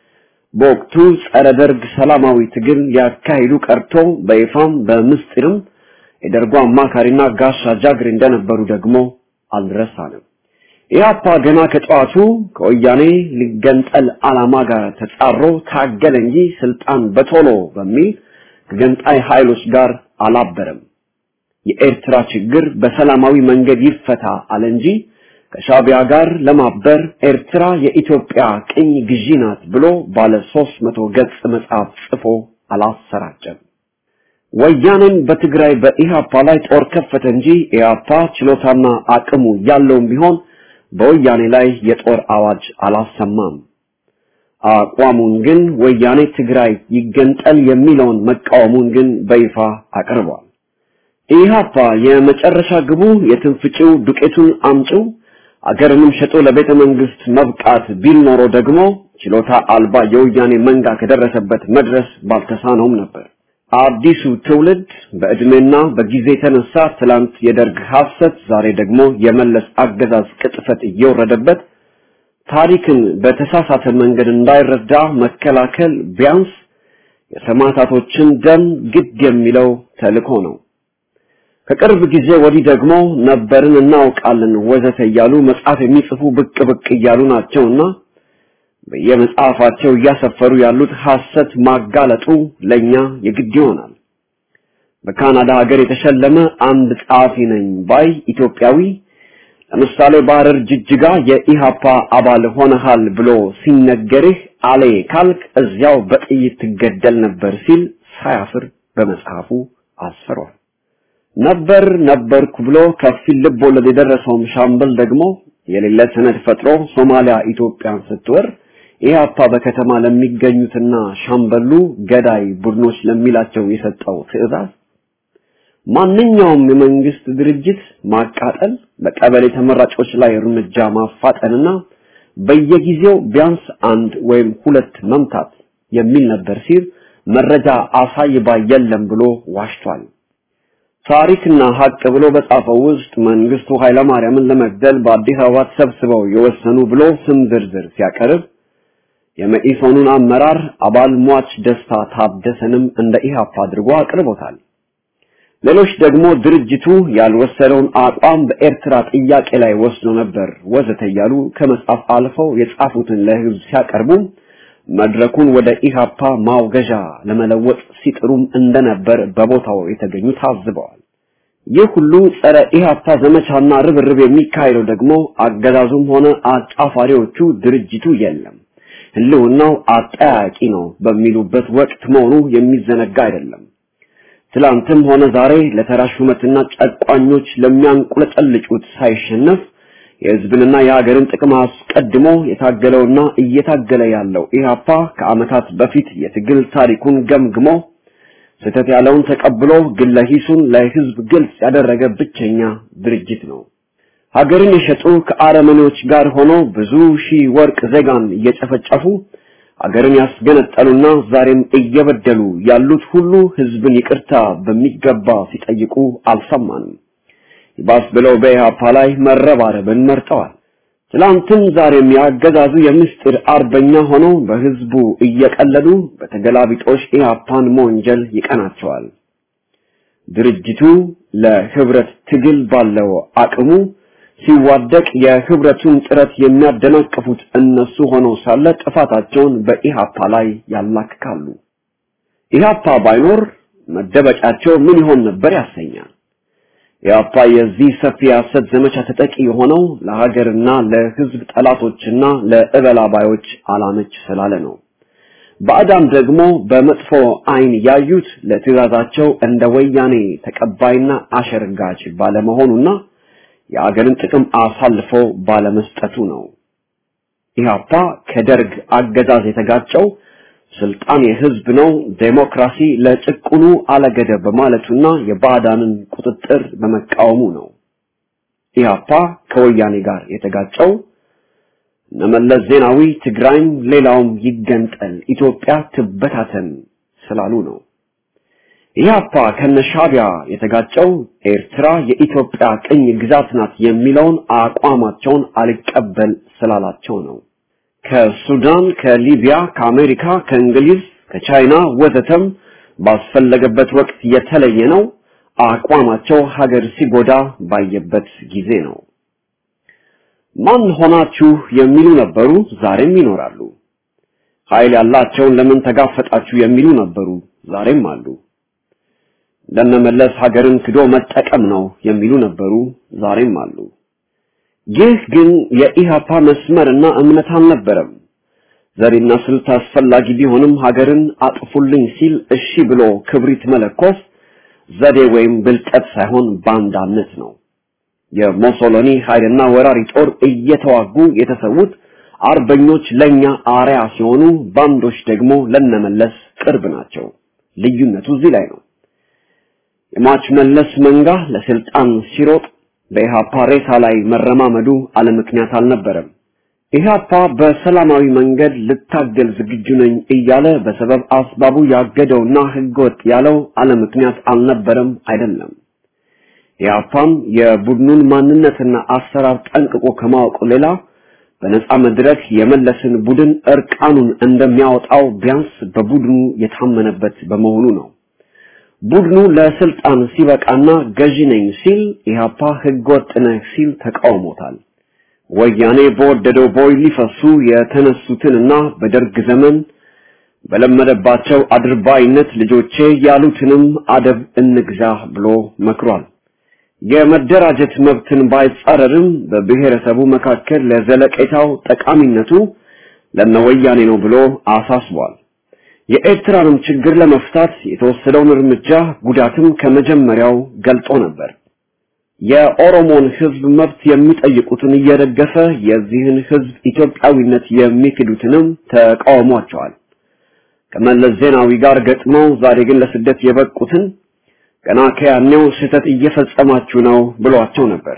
በወቅቱ ጸረ ደርግ ሰላማዊ ትግል ያካሂዱ ቀርቶ በይፋም በምስጢርም የደርጉ አማካሪና ጋሻ ጃግሬ እንደነበሩ ደግሞ አልረሳንም። ኢህአፓ ገና ከጠዋቱ ከወያኔ ሊገንጠል ዓላማ ጋር ተጻሮ ታገለ እንጂ ስልጣን በቶሎ በሚል ከገንጣይ ኃይሎች ጋር አላበረም። የኤርትራ ችግር በሰላማዊ መንገድ ይፈታ አለ እንጂ ከሻቢያ ጋር ለማበር ኤርትራ የኢትዮጵያ ቅኝ ግዢ ናት ብሎ ባለ 300 ገጽ መጽሐፍ ጽፎ አላሰራጨም። ወያኔም በትግራይ በኢሃፓ ላይ ጦር ከፈተ እንጂ ኢሃፓ ችሎታና አቅሙ ያለውም ቢሆን በወያኔ ላይ የጦር አዋጅ አላሰማም። አቋሙን ግን ወያኔ ትግራይ ይገንጠል የሚለውን መቃወሙን ግን በይፋ አቅርቧል። ኢሃፓ የመጨረሻ ግቡ የትንፍጭው ዱቄቱን አምጪው አገርንም ሸጦ ለቤተ መንግስት መብቃት ቢል ኖሮ ደግሞ ችሎታ አልባ የወያኔ መንጋ ከደረሰበት መድረስ ባልተሳነውም ነበር። አዲሱ ትውልድ በእድሜና በጊዜ የተነሳ ትላንት የደርግ ሐሰት፣ ዛሬ ደግሞ የመለስ አገዛዝ ቅጥፈት እየወረደበት ታሪክን በተሳሳተ መንገድ እንዳይረዳ መከላከል ቢያንስ የሰማዕታቶችን ደም ግድ የሚለው ተልእኮ ነው። ከቅርብ ጊዜ ወዲህ ደግሞ ነበርን እናውቃለን ወዘተ እያሉ መጽሐፍ የሚጽፉ ብቅ ብቅ እያሉ ናቸውና በየመጽሐፋቸው እያሰፈሩ ያሉት ሐሰት ማጋለጡ ለኛ የግድ ይሆናል። በካናዳ ሀገር የተሸለመ አንድ ጸሐፊ ነኝ ባይ ኢትዮጵያዊ ለምሳሌ በሐረር ጅጅጋ የኢሃፓ አባል ሆነሃል ብሎ ሲነገርህ አሌ ካልክ እዚያው በጥይት ትገደል ነበር ሲል ሳያፍር በመጽሐፉ አስፈሯል። ነበር ነበርኩ ብሎ ከፊል ልብ ወለድ የደረሰውም ሻምበል ደግሞ የሌለ ሰነድ ፈጥሮ ሶማሊያ ኢትዮጵያን ስትወር ኢህአፓ በከተማ ለሚገኙትና ሻምበሉ ገዳይ ቡድኖች ለሚላቸው የሰጠው ትዕዛዝ ማንኛውም የመንግስት ድርጅት ማቃጠል፣ በቀበሌ ተመራጮች ላይ እርምጃ ማፋጠንና በየጊዜው ቢያንስ አንድ ወይም ሁለት መምታት የሚል ነበር ሲል መረጃ አሳይባ የለም ብሎ ዋሽቷል። ታሪክና ሀቅ ብሎ በጻፈው ውስጥ መንግስቱ ኃይለማርያምን ለመግደል በአዲስ አበባ ተሰብስበው የወሰኑ ብሎ ስም ዝርዝር ሲያቀርብ የመኢሶኑን አመራር አባል ሟች ደስታ ታደሰንም እንደ ኢህአፓ አድርጎ አቅርቦታል። ሌሎች ደግሞ ድርጅቱ ያልወሰደውን አቋም በኤርትራ ጥያቄ ላይ ወስዶ ነበር ወዘተ እያሉ ከመጻፍ አልፈው የጻፉትን ለህዝብ ሲያቀርቡ መድረኩን ወደ ኢሃፓ ማውገዣ ለመለወጥ ሲጥሩም እንደነበር በቦታው የተገኙ ታዝበዋል። ይህ ሁሉ ጸረ ኢሃፓ ዘመቻና ርብርብ የሚካሄደው ደግሞ አገዛዙም ሆነ አጫፋሪዎቹ ድርጅቱ የለም ህልውናው አጠያቂ ነው በሚሉበት ወቅት መሆኑ የሚዘነጋ አይደለም። ትላንትም ሆነ ዛሬ ለተራ ሹመትና ጨቋኞች ለሚያንቁለጨልጩት ሳይሸነፍ የህዝብንና የሀገርን ጥቅም አስቀድሞ የታገለውና እየታገለ ያለው ኢህአፓ ከአመታት በፊት የትግል ታሪኩን ገምግሞ ስህተት ያለውን ተቀብሎ ግለ ሂሱን ለህዝብ ግልጽ ያደረገ ብቸኛ ድርጅት ነው። ሀገርን የሸጡ ከአረመኔዎች ጋር ሆኖ ብዙ ሺህ ወርቅ ዜጋን እየጨፈጨፉ ሀገርን ያስገነጠሉና ዛሬም እየበደሉ ያሉት ሁሉ ህዝብን ይቅርታ በሚገባ ሲጠይቁ አልሰማንም። ይባስ ብለው በኢህአፓ ላይ መረባረብን መርጠዋል። ትላንትም ዛሬም ያገዛዙ የምስጢር አርበኛ ሆነው በህዝቡ እየቀለዱ በተገላቢጦሽ ኢህአፓን መወንጀል ይቀናቸዋል። ድርጅቱ ለህብረት ትግል ባለው አቅሙ ሲዋደቅ የህብረቱን ጥረት የሚያደናቅፉት እነሱ ሆነው ሳለ ጥፋታቸውን በኢሃፓ ላይ ያላክካሉ። ኢሃፓ ባይኖር መደበቂያቸው ምን ይሆን ነበር ያሰኛል። ኢሃፓ የዚህ ሰፊ የሐሰት ዘመቻ ተጠቂ የሆነው ለሀገርና ለህዝብ ጠላቶችና ለእበላባዮች አላመች ስላለ ነው። ባዕዳን ደግሞ በመጥፎ አይን ያዩት ለትዕዛዛቸው እንደ ወያኔ ተቀባይና አሸርጋች ባለመሆኑና የአገርን ጥቅም አሳልፎ ባለመስጠቱ ነው። ኢህአፓ ከደርግ አገዛዝ የተጋጨው ስልጣን የህዝብ ነው፣ ዴሞክራሲ ለጭቁኑ አለገደብ በማለቱና የባዕዳንን ቁጥጥር በመቃወሙ ነው። ኢህአፓ ከወያኔ ጋር የተጋጨው እነመለስ ዜናዊ ትግራይም ሌላውም ይገንጠል፣ ኢትዮጵያ ትበታተን ስላሉ ነው። ኢህአፓ ከነሻቢያ የተጋጨው ኤርትራ የኢትዮጵያ ቅኝ ግዛት ናት የሚለውን አቋማቸውን አልቀበል ስላላቸው ነው። ከሱዳን፣ ከሊቢያ፣ ከአሜሪካ፣ ከእንግሊዝ፣ ከቻይና ወዘተም ባስፈለገበት ወቅት የተለየ ነው። አቋማቸው ሀገር ሲጎዳ ባየበት ጊዜ ነው። ማን ሆናችሁ የሚሉ ነበሩ፣ ዛሬም ይኖራሉ። ኃይል ያላቸውን ለምን ተጋፈጣችሁ የሚሉ ነበሩ፣ ዛሬም አሉ። እንደነመለስ ሀገርን ክዶ መጠቀም ነው የሚሉ ነበሩ፣ ዛሬም አሉ። ይህ ግን የኢሃፓ መስመርና እምነት አልነበረም። ዘዴና ስልት አስፈላጊ ቢሆንም ሀገርን አጥፉልኝ ሲል እሺ ብሎ ክብሪት መለኮስ ዘዴ ወይም ብልጠት ሳይሆን ባንዳነት ነው። የሞሶሎኒ ኃይልና ወራሪ ጦር እየተዋጉ የተሰዉት አርበኞች ለኛ አርያ ሲሆኑ ባንዶች ደግሞ ለነመለስ ቅርብ ናቸው። ልዩነቱ እዚህ ላይ ነው። የሟች መለስ መንጋ ለስልጣን ሲሮጥ በኢሃፓ ሬሳ ላይ መረማመዱ አለ ምክንያት አልነበረም። ኢህአፓ በሰላማዊ መንገድ ልታገል ዝግጁ ነኝ እያለ በሰበብ አስባቡ ያገደውና ህገወጥ ያለው አለ ምክንያት አልነበረም አይደለም። ኢህአፓም የቡድኑን ማንነትና አሰራር ጠንቅቆ ከማወቁ ሌላ በነጻ መድረክ የመለስን ቡድን እርቃኑን እንደሚያወጣው ቢያንስ በቡድኑ የታመነበት በመሆኑ ነው። ቡድኑ ለስልጣን ሲበቃና ገዢ ነኝ ሲል ኢህአፓ ህገወጥ ነህ ሲል ተቃውሞታል። ወያኔ በወደደው ቦይ ሊፈሱ የተነሱትንና በደርግ ዘመን በለመደባቸው አድርባይነት ልጆቼ ያሉትንም አደብ እንግዛ ብሎ መክሯል። የመደራጀት መብትን ባይጻረርም በብሔረሰቡ መካከል ለዘለቄታው ጠቃሚነቱ ለነወያኔ ነው ብሎ አሳስቧል። የኤርትራንም ችግር ለመፍታት የተወሰደውን እርምጃ ጉዳትም ከመጀመሪያው ገልጦ ነበር። የኦሮሞን ህዝብ መብት የሚጠይቁትን እየደገፈ የዚህን ህዝብ ኢትዮጵያዊነት የሚክዱትንም ተቃውሟቸዋል። ከመለስ ዜናዊ ጋር ገጥመው ዛሬ ግን ለስደት የበቁትን ገና ከያኔው ስህተት እየፈጸማችሁ ነው ብሏቸው ነበር።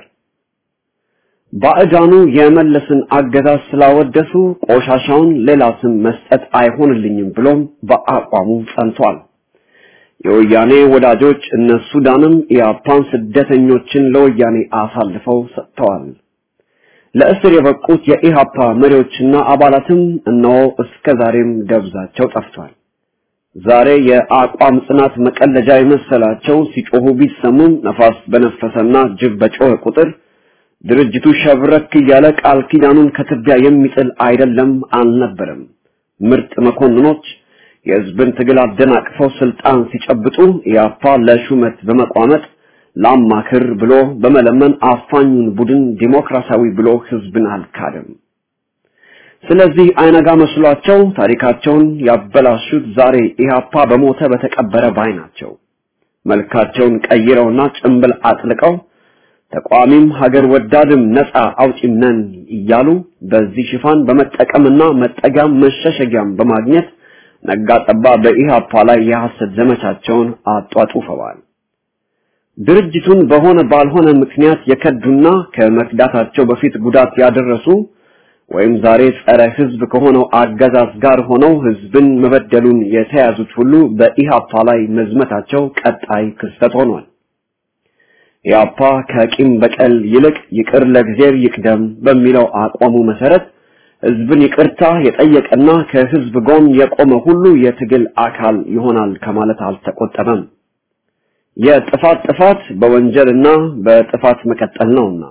ባዕዳኑ የመለስን አገዛዝ ስላወደሱ ቆሻሻውን ሌላ ስም መስጠት አይሆንልኝም ብሎም በአቋሙ ጸንቷል። የወያኔ ወዳጆች እነ ሱዳንም ኢያፓን ስደተኞችን ለወያኔ አሳልፈው ሰጥተዋል። ለእስር የበቁት የኢሃፓ መሪዎችና አባላትም እነሆ እስከ ዛሬም ደብዛቸው ጠፍቷል። ዛሬ የአቋም ጽናት መቀለጃ የመሰላቸው ሲጮሁ ቢሰሙም ነፋስ በነፈሰና ጅብ በጮኸ ቁጥር ድርጅቱ ሸብረክ እያለ ቃል ኪዳኑን ከትቢያ የሚጥል አይደለም አልነበረም። ምርጥ መኮንኖች የህዝብን ትግል አደናቅፈው ስልጣን ሲጨብጡ ኢያፓ ለሹመት በመቋመጥ ላማክር ብሎ በመለመን አፋኙን ቡድን ዲሞክራሲያዊ ብሎ ህዝብን አልካደም። ስለዚህ አይነጋ መስሏቸው ታሪካቸውን ያበላሹት ዛሬ ኢህአፓ በሞተ በተቀበረ ባይ ናቸው። መልካቸውን ቀይረውና ጭንብል አጥልቀው ተቋሚም ሀገር ወዳድም ነፃ አውጪም ነን እያሉ በዚህ ሽፋን በመጠቀምና መጠጊያም መሸሸጊያም በማግኘት ነጋጠባ በኢህአፓ ላይ የሐሰት ዘመቻቸውን አጧጡፈዋል። ድርጅቱን በሆነ ባልሆነ ምክንያት የከዱና ከመክዳታቸው በፊት ጉዳት ያደረሱ ወይም ዛሬ ጸረ ህዝብ ከሆነው አገዛዝ ጋር ሆነው ህዝብን መበደሉን የተያዙት ሁሉ በኢሃፓ ላይ መዝመታቸው ቀጣይ ክስተት ሆኗል። ኢሃፓ ከቂም በቀል ይልቅ ይቅር ለእግዚአብሔር ይቅደም በሚለው አቋሙ መሰረት ህዝብን ይቅርታ የጠየቀና ከህዝብ ጎን የቆመ ሁሉ የትግል አካል ይሆናል ከማለት አልተቆጠበም። የጥፋት ጥፋት በወንጀልና በጥፋት መቀጠል ነውና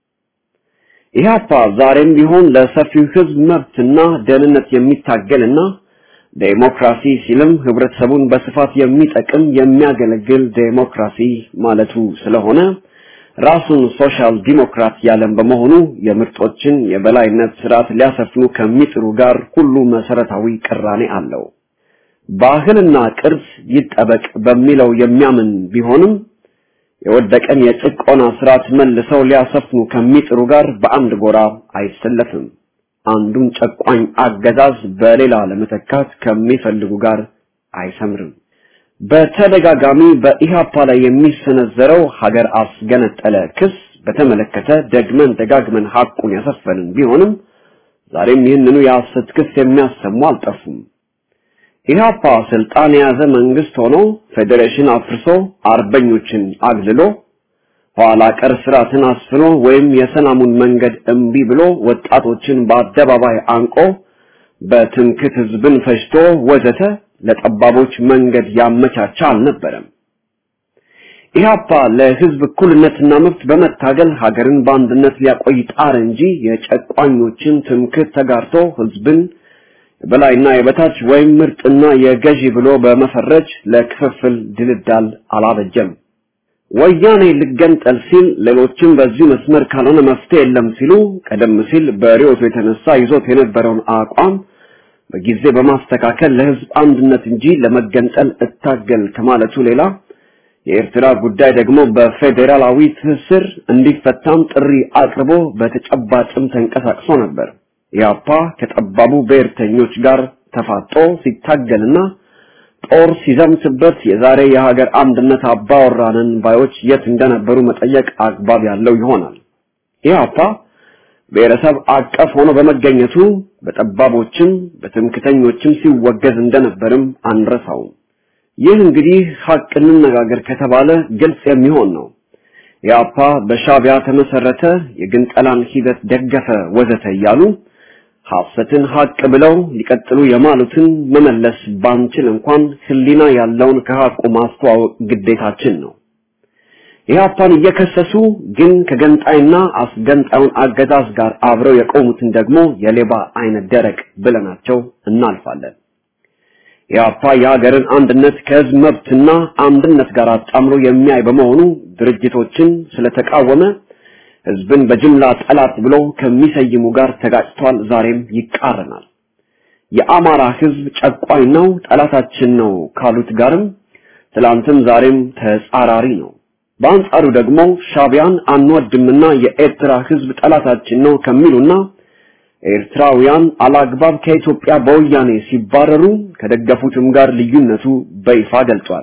ኢህአፓ ዛሬም ቢሆን ለሰፊው ህዝብ መብትና ደህንነት የሚታገልና ዴሞክራሲ ሲልም ህብረተሰቡን በስፋት የሚጠቅም የሚያገለግል ዴሞክራሲ ማለቱ ስለሆነ ራሱን ሶሻል ዲሞክራት ያለም በመሆኑ የምርጦችን የበላይነት ስርዓት ሊያሰፍኑ ከሚጥሩ ጋር ሁሉ መሰረታዊ ቅራኔ አለው። ባህልና ቅርስ ይጠበቅ በሚለው የሚያምን ቢሆንም የወደቀን የጭቆና ስርዓት መልሰው ሊያሰፍኑ ከሚጥሩ ጋር በአንድ ጎራ አይሰለፍም። አንዱን ጨቋኝ አገዛዝ በሌላ ለመተካት ከሚፈልጉ ጋር አይሰምርም። በተደጋጋሚ በኢሃፓ ላይ የሚሰነዘረው ሀገር አስገነጠለ ክስ በተመለከተ ደግመን ደጋግመን ሐቁን ያሰፈንን ቢሆንም ዛሬም ይህንኑ የሐሰት ክስ የሚያሰሙ አልጠፉም። ኢህአፓ ስልጣን የያዘ መንግስት ሆኖ ፌዴሬሽን አፍርሶ አርበኞችን አግልሎ ኋላ ቀር ስርዓትን አስፍኖ ወይም የሰላሙን መንገድ እምቢ ብሎ ወጣቶችን በአደባባይ አንቆ በትምክት ህዝብን ፈጅቶ ወዘተ ለጠባቦች መንገድ ያመቻቻ አልነበረም። ኢህአፓ ለህዝብ እኩልነትና መብት በመታገል ሀገርን በአንድነት ሊያቆይ ጣር እንጂ የጨቋኞችን ትምክት ተጋርቶ ህዝብን የበላይና የበታች ወይም ምርጥና የገዢ ብሎ በመፈረጅ ለክፍፍል ድልዳል አላበጀም። ወያኔ ልገንጠል ሲል ሌሎችም በዚሁ መስመር ካልሆነ መፍትሄ የለም ሲሉ ቀደም ሲል በሪዮቱ የተነሳ ይዞት የነበረውን አቋም በጊዜ በማስተካከል ለህዝብ አንድነት እንጂ ለመገንጠል እታገል ከማለቱ ሌላ የኤርትራ ጉዳይ ደግሞ በፌዴራላዊ ትስስር እንዲፈታም ጥሪ አቅርቦ በተጨባጭም ተንቀሳቅሶ ነበር። ኢያፓ ከጠባቡ ብሔርተኞች ጋር ተፋጦ ሲታገልና ጦር ሲዘምትበት የዛሬ የሀገር አንድነት አባወራንን ባዮች የት እንደነበሩ መጠየቅ አግባብ ያለው ይሆናል። ኢያፓ ብሔረሰብ አቀፍ ሆኖ በመገኘቱ በጠባቦችም በትምክተኞችም ሲወገዝ እንደነበርም አንረሳውም። ይህ እንግዲህ ሀቅ እንነጋገር ከተባለ ግልጽ የሚሆን ነው። ኢያፓ በሻቢያ ተመሰረተ፣ የግንጠላን ሂደት ደገፈ፣ ወዘተ እያሉ ሐሰትን ሀቅ ብለው ሊቀጥሉ የማሉትን መመለስ ባንችል እንኳን ህሊና ያለውን ከሀቁ ማስተዋወቅ ግዴታችን ነው። ኢህአፓን እየከሰሱ ግን ከገንጣይና አስገንጣዩን አገዛዝ ጋር አብረው የቆሙትን ደግሞ የሌባ አይነት ደረቅ ብለናቸው እናልፋለን። ኢህአፓ የሀገርን አንድነት ከህዝብ መብትና አንድነት ጋር አጣምሮ የሚያይ በመሆኑ ድርጅቶችን ስለተቃወመ ህዝብን በጅምላ ጠላት ብሎ ከሚሰይሙ ጋር ተጋጭቷል። ዛሬም ይቃረናል። የአማራ ህዝብ ጨቋኝ ነው፣ ጠላታችን ነው ካሉት ጋርም ትላንትም ዛሬም ተጻራሪ ነው። በአንጻሩ ደግሞ ሻቢያን አንወድምና የኤርትራ ህዝብ ጠላታችን ነው ከሚሉና ኤርትራውያን አላግባብ ከኢትዮጵያ በወያኔ ሲባረሩ ከደገፉትም ጋር ልዩነቱ በይፋ ገልጿል።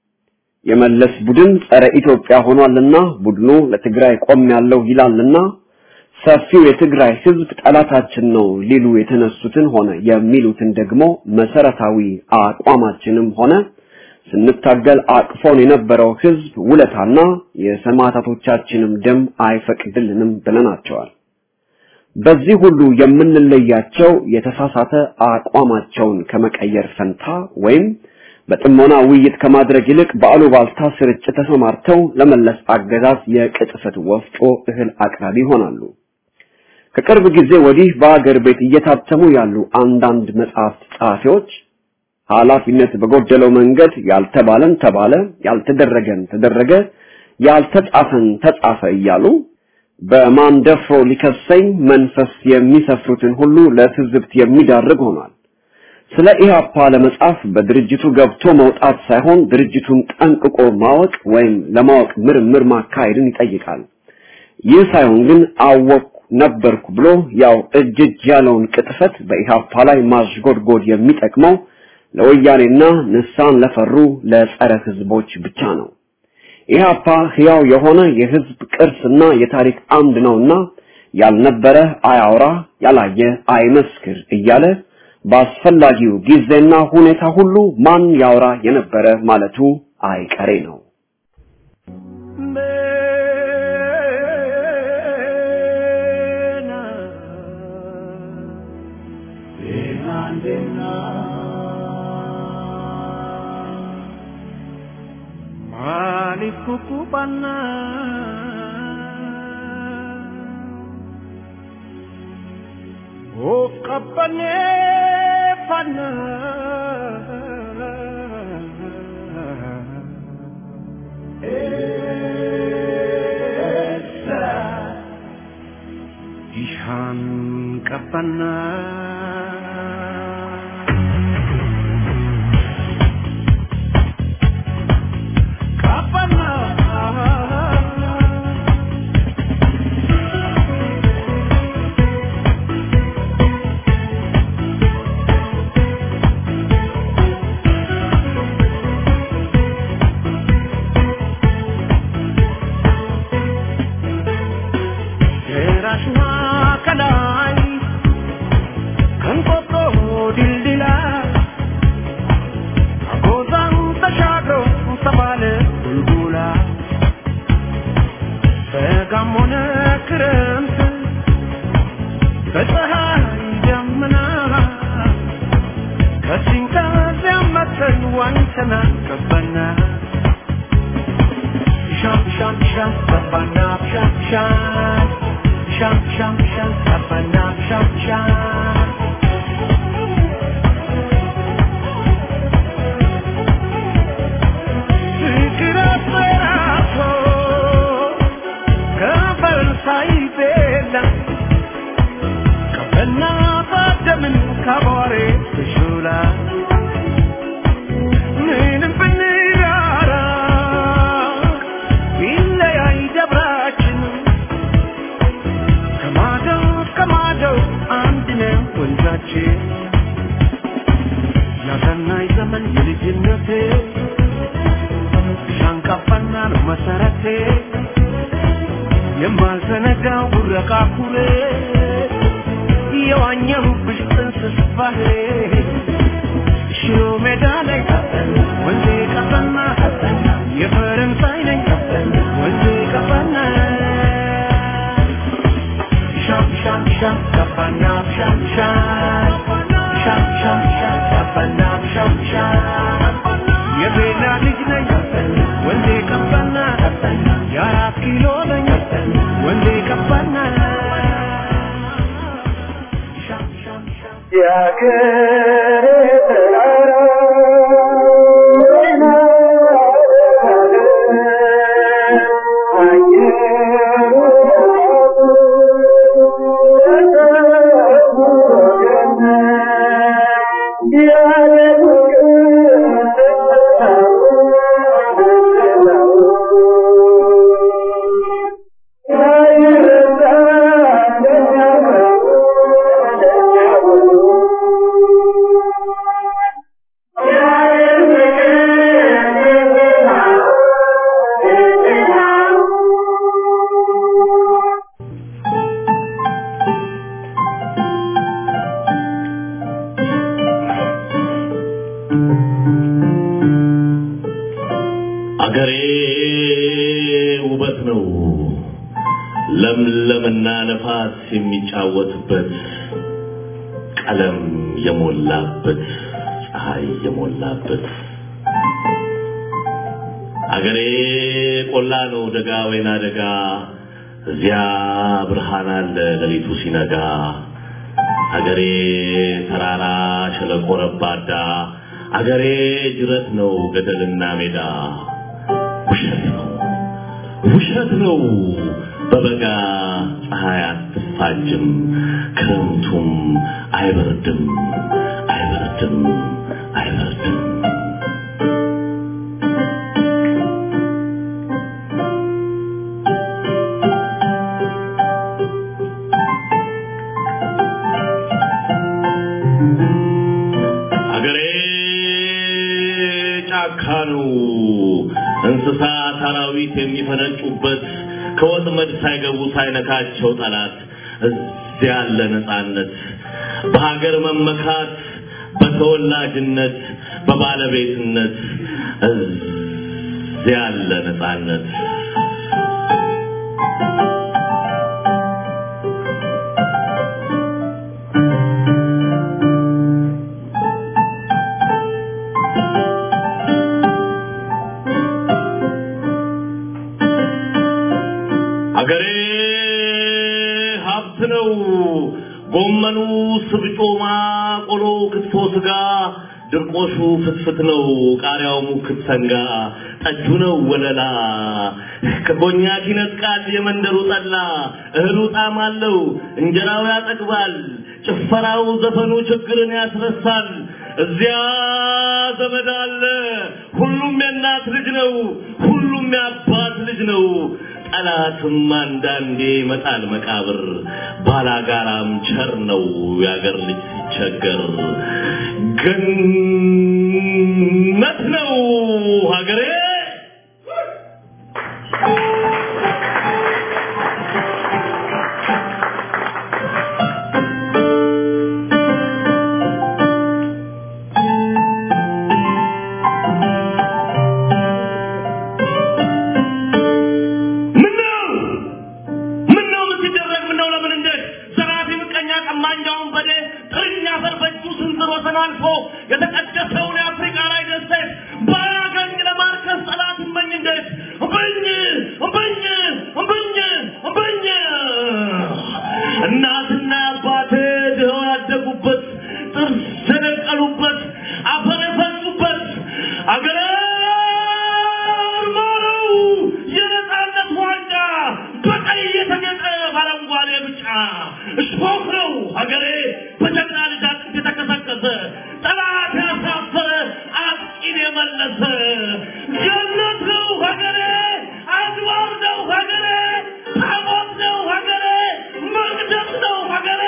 የመለስ ቡድን ጸረ ኢትዮጵያ ሆኗልና ቡድኑ ለትግራይ ቆም ያለው ይላልና ሰፊው የትግራይ ህዝብ ጠላታችን ነው ሊሉ የተነሱትን ሆነ የሚሉትን ደግሞ መሰረታዊ አቋማችንም ሆነ ስንታገል አቅፎን የነበረው ህዝብ ውለታና የሰማዕታቶቻችንም ደም አይፈቅድልንም ብለናቸዋል። በዚህ ሁሉ የምንለያቸው የተሳሳተ አቋማቸውን ከመቀየር ፈንታ ወይም በጥሞና ውይይት ከማድረግ ይልቅ በአሉባልታ ስርጭት ተሰማርተው ለመለስ አገዛዝ የቅጥፈት ወፍጮ እህል አቅራቢ ይሆናሉ። ከቅርብ ጊዜ ወዲህ በአገር ቤት እየታተሙ ያሉ አንዳንድ መጽሐፍት ጸሐፊዎች ኃላፊነት በጎደለው መንገድ ያልተባለን ተባለ፣ ያልተደረገን ተደረገ፣ ያልተጻፈን ተጻፈ እያሉ በማንደፍሮ ሊከሰኝ መንፈስ የሚሰፍሩትን ሁሉ ለትዝብት የሚዳርግ ሆኗል። ስለ ኢህአፓ ለመጻፍ በድርጅቱ ገብቶ መውጣት ሳይሆን ድርጅቱን ጠንቅቆ ማወቅ ወይም ለማወቅ ምርምር ማካሄድን ይጠይቃል። ይህ ሳይሆን ግን አወቅኩ ነበርኩ ብሎ ያው እጅ እጅ ያለውን ቅጥፈት በኢህአፓ ላይ ማሽጎድጎድ የሚጠቅመው ለወያኔና ንሳን ለፈሩ ለጸረ ህዝቦች ብቻ ነው። ኢህአፓ ህያው የሆነ የህዝብ ቅርስና የታሪክ አምድ ነውና ያልነበረ አያውራ፣ ያላየ አይመስክር እያለ በአስፈላጊው ጊዜና ሁኔታ ሁሉ ማን ያውራ የነበረ ማለቱ አይቀሬ ነው። Maaliif kukkubanna of qabbaneeffanna eessa ishaan qabbanna qabbanna ደራሽና ከላይ ከንቆጦ ድልድላ አጎዛን ተሻግሮ ተባለ ቡልቡላ በጋም ሆነ ክረምት በፀሐይ ደመና ከዚህም ከዚያም መተን ዋኝተና ገባና ሻም ሻም ሻም ገባና ሻም ሻም ሻም ሻም ሻም ገባና ሻም ሻም የማልዘነጋው ቡረቃ ኩሬ የዋኘሁብሽ ጥንስስ ባህሬ ሽሮ ሜዳ ላይ ወንዜ ቀፈና የፈረንሳይ ነኝ ወንዜ ቀፈና ሻም ሻም ሻም ቀፈና ሻም ሻም ሻም ሻም ሻም ቀፈና ሻም ሻም የቤላ ልጅ ነኝ ወንዜ ቀፈና የአራት ኪሎ ነኝ ወንዜ ቀፈና ሻም ሻም ሻም አገሬ ውበት ነው ለምለምና ነፋስ የሚጫወትበት ቀለም የሞላበት ፀሐይ የሞላበት አገሬ ቆላ ነው ደጋ ወይና ደጋ እዚያ ብርሃን አለ ሌሊቱ ሲነጋ አገሬ ተራራ ሸለቆ ረባዳ አገሬ ጅረት ነው ገደልና ሜዳ ውሸት ነው ውሸት ነው በበጋ ፀሐይ አትፋጅም ክረምቱም አይበርድም አይበርድም አይበርድም አገሬ ጫካ ነው እንስሳ አራዊት የሚፈነጩበት ከወጥመድ ሳይገቡ ሳይነካቸው ጠላት እዚያ ያለ ነፃነት በሀገር መመካት በተወላጅነት በባለቤትነት እዚያ ያለ ነፃነት አገሬ ሀብት ነው። ጎመኑ፣ ስብጮማ፣ ቆሎ፣ ክትፎ፣ ስጋ፣ ድርቆሹ ፍትፍት ነው። ቃሪያው ሙክት ሰንጋ፣ ጠጁ ነው ወለላ። ከኮኛክ ይነጥቃል የመንደሩ ጠላ። እህሉ ጣዕም አለው፣ እንጀራው ያጠግባል። ጭፈራው፣ ዘፈኑ ችግርን ያስረሳል። እዚያ ዘመድ አለ። ሁሉም የእናት ልጅ ነው። ሁሉም የአባት ልጅ ነው። ጠላትም አንዳንዴ ይመጣል መቃብር። ባላጋራም ቸር ነው የአገር ልጅ ሲቸገር። ገነት ነው ሀገሬ። ምነው ምነው ምን ሲደረግ ምነው ለምን እንዴት ዘራፊ ምቀኛ ቀማኛውን በዴ ጥርኛ ፈር በእጁ ስንዝር ወሰን አልፎ የተቀደሰውን የአፍሪካ ላይ ደሴት ባያገኝ ለማርከስ ጠላት እመኝ እንዴት እምብኝ እምብኝ እምብኝ እምብኝ እናትና አባቴ ድኸው ያደጉበት ጥርስ የነቀሉበት አፈር የፈሱበት አገሬ ማረው የነፃነት ዋንጫ በቀይ የተጌጠ በአረንጓዴ ብጫ እሾህ ነው ሀገሬ በጀግና ልጅ አጥንት የተከሰከሰ ጠላት ያሳፈረ አጥቂን የመለሰ ገነት ነው ሀገሬ አድባር ነው ሀገሬ ታቦት ነው ሀገሬ መቅደስ ነው ሀገሬ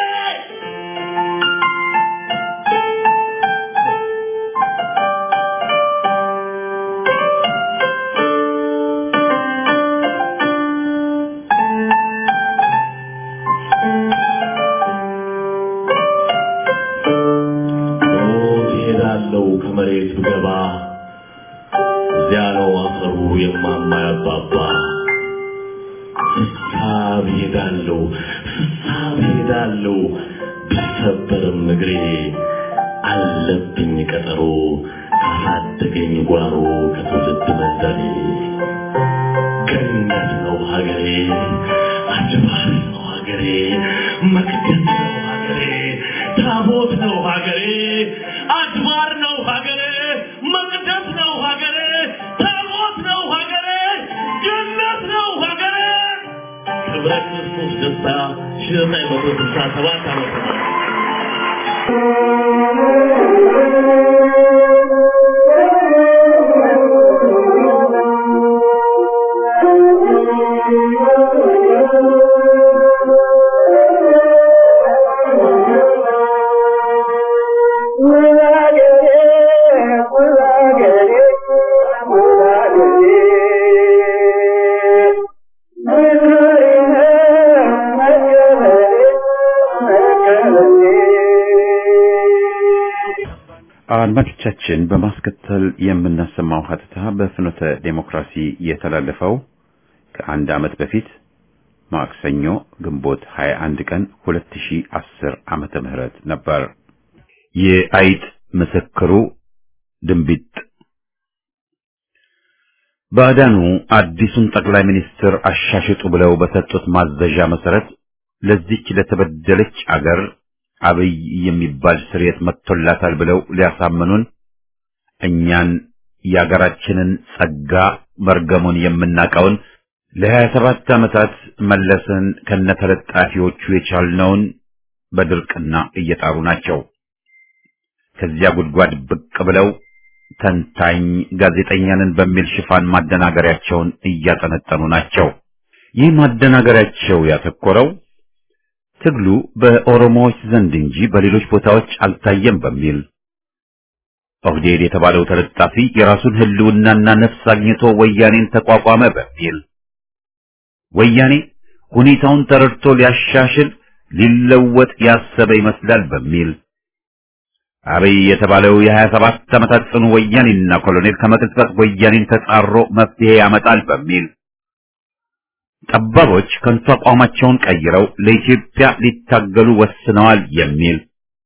መሬት ብገባ እዚያ ነው አፈሩ የማማ ያባባ ፍሳብ ሄዳለሁ ፍሳብ ሄዳለሁ ቢሰበርም እግሬ አለብኝ ቀጠሮ ካሳደገኝ ጓሮ ከትውልድ መንደሬ ገነት ነው ሀገሬ አድባር ነው ሀገሬ መቅደስ ነው ሀገሬ ታቦት ነው ሀገሬ አድባር ነው ሀገሬ መቅደስ ነው ሀገሬ ታቦት ነው ሀገሬ ገነት ነው ሀገሬ ክብረ ክርስቶስ ደስታ ሺህ ዘጠኝ መቶ ስልሳ ሰባት ዓመተ ምህረት አድማጮቻችን በማስከተል የምናሰማው ሀተታ በፍኖተ ዴሞክራሲ የተላለፈው ከአንድ ዓመት በፊት ማክሰኞ ግንቦት 21 ቀን 2010 ዓመተ ምህረት ነበር። የአይጥ ምስክሩ ድንቢጥ ባዕዳኑ አዲሱን ጠቅላይ ሚኒስትር አሻሽጡ ብለው በሰጡት ማዘዣ መሰረት ለዚች ለተበደለች አገር አብይ የሚባል ስርየት መጥቶላታል ብለው ሊያሳምኑን እኛን የአገራችንን ጸጋ መርገሙን የምናቀውን ለሀያ ሰባት ዓመታት መለስን ከነተለጣፊዎቹ የቻልነውን በድርቅና እየጣሩ ናቸው። ከዚያ ጉድጓድ ብቅ ብለው ተንታኝ ጋዜጠኛንን በሚል ሽፋን ማደናገሪያቸውን እያጠነጠኑ ናቸው። ይህ ማደናገሪያቸው ያተኮረው ትግሉ በኦሮሞዎች ዘንድ እንጂ በሌሎች ቦታዎች አልታየም በሚል ኦህዴድ የተባለው ተለጣፊ የራሱን ሕልውናና ነፍስ አግኝቶ ወያኔን ተቋቋመ በሚል ወያኔ ሁኔታውን ተረድቶ ሊያሻሽል ሊለወጥ ያሰበ ይመስላል በሚል አብይ የተባለው የሀያ ሰባት ዓመታት ጽኑ ወያኔና ኮሎኔል ከመቅጽበት ወያኔን ተጻሮ መፍትሄ ያመጣል በሚል ጠባቦች ከንቱ አቋማቸውን ቀይረው ለኢትዮጵያ ሊታገሉ ወስነዋል የሚል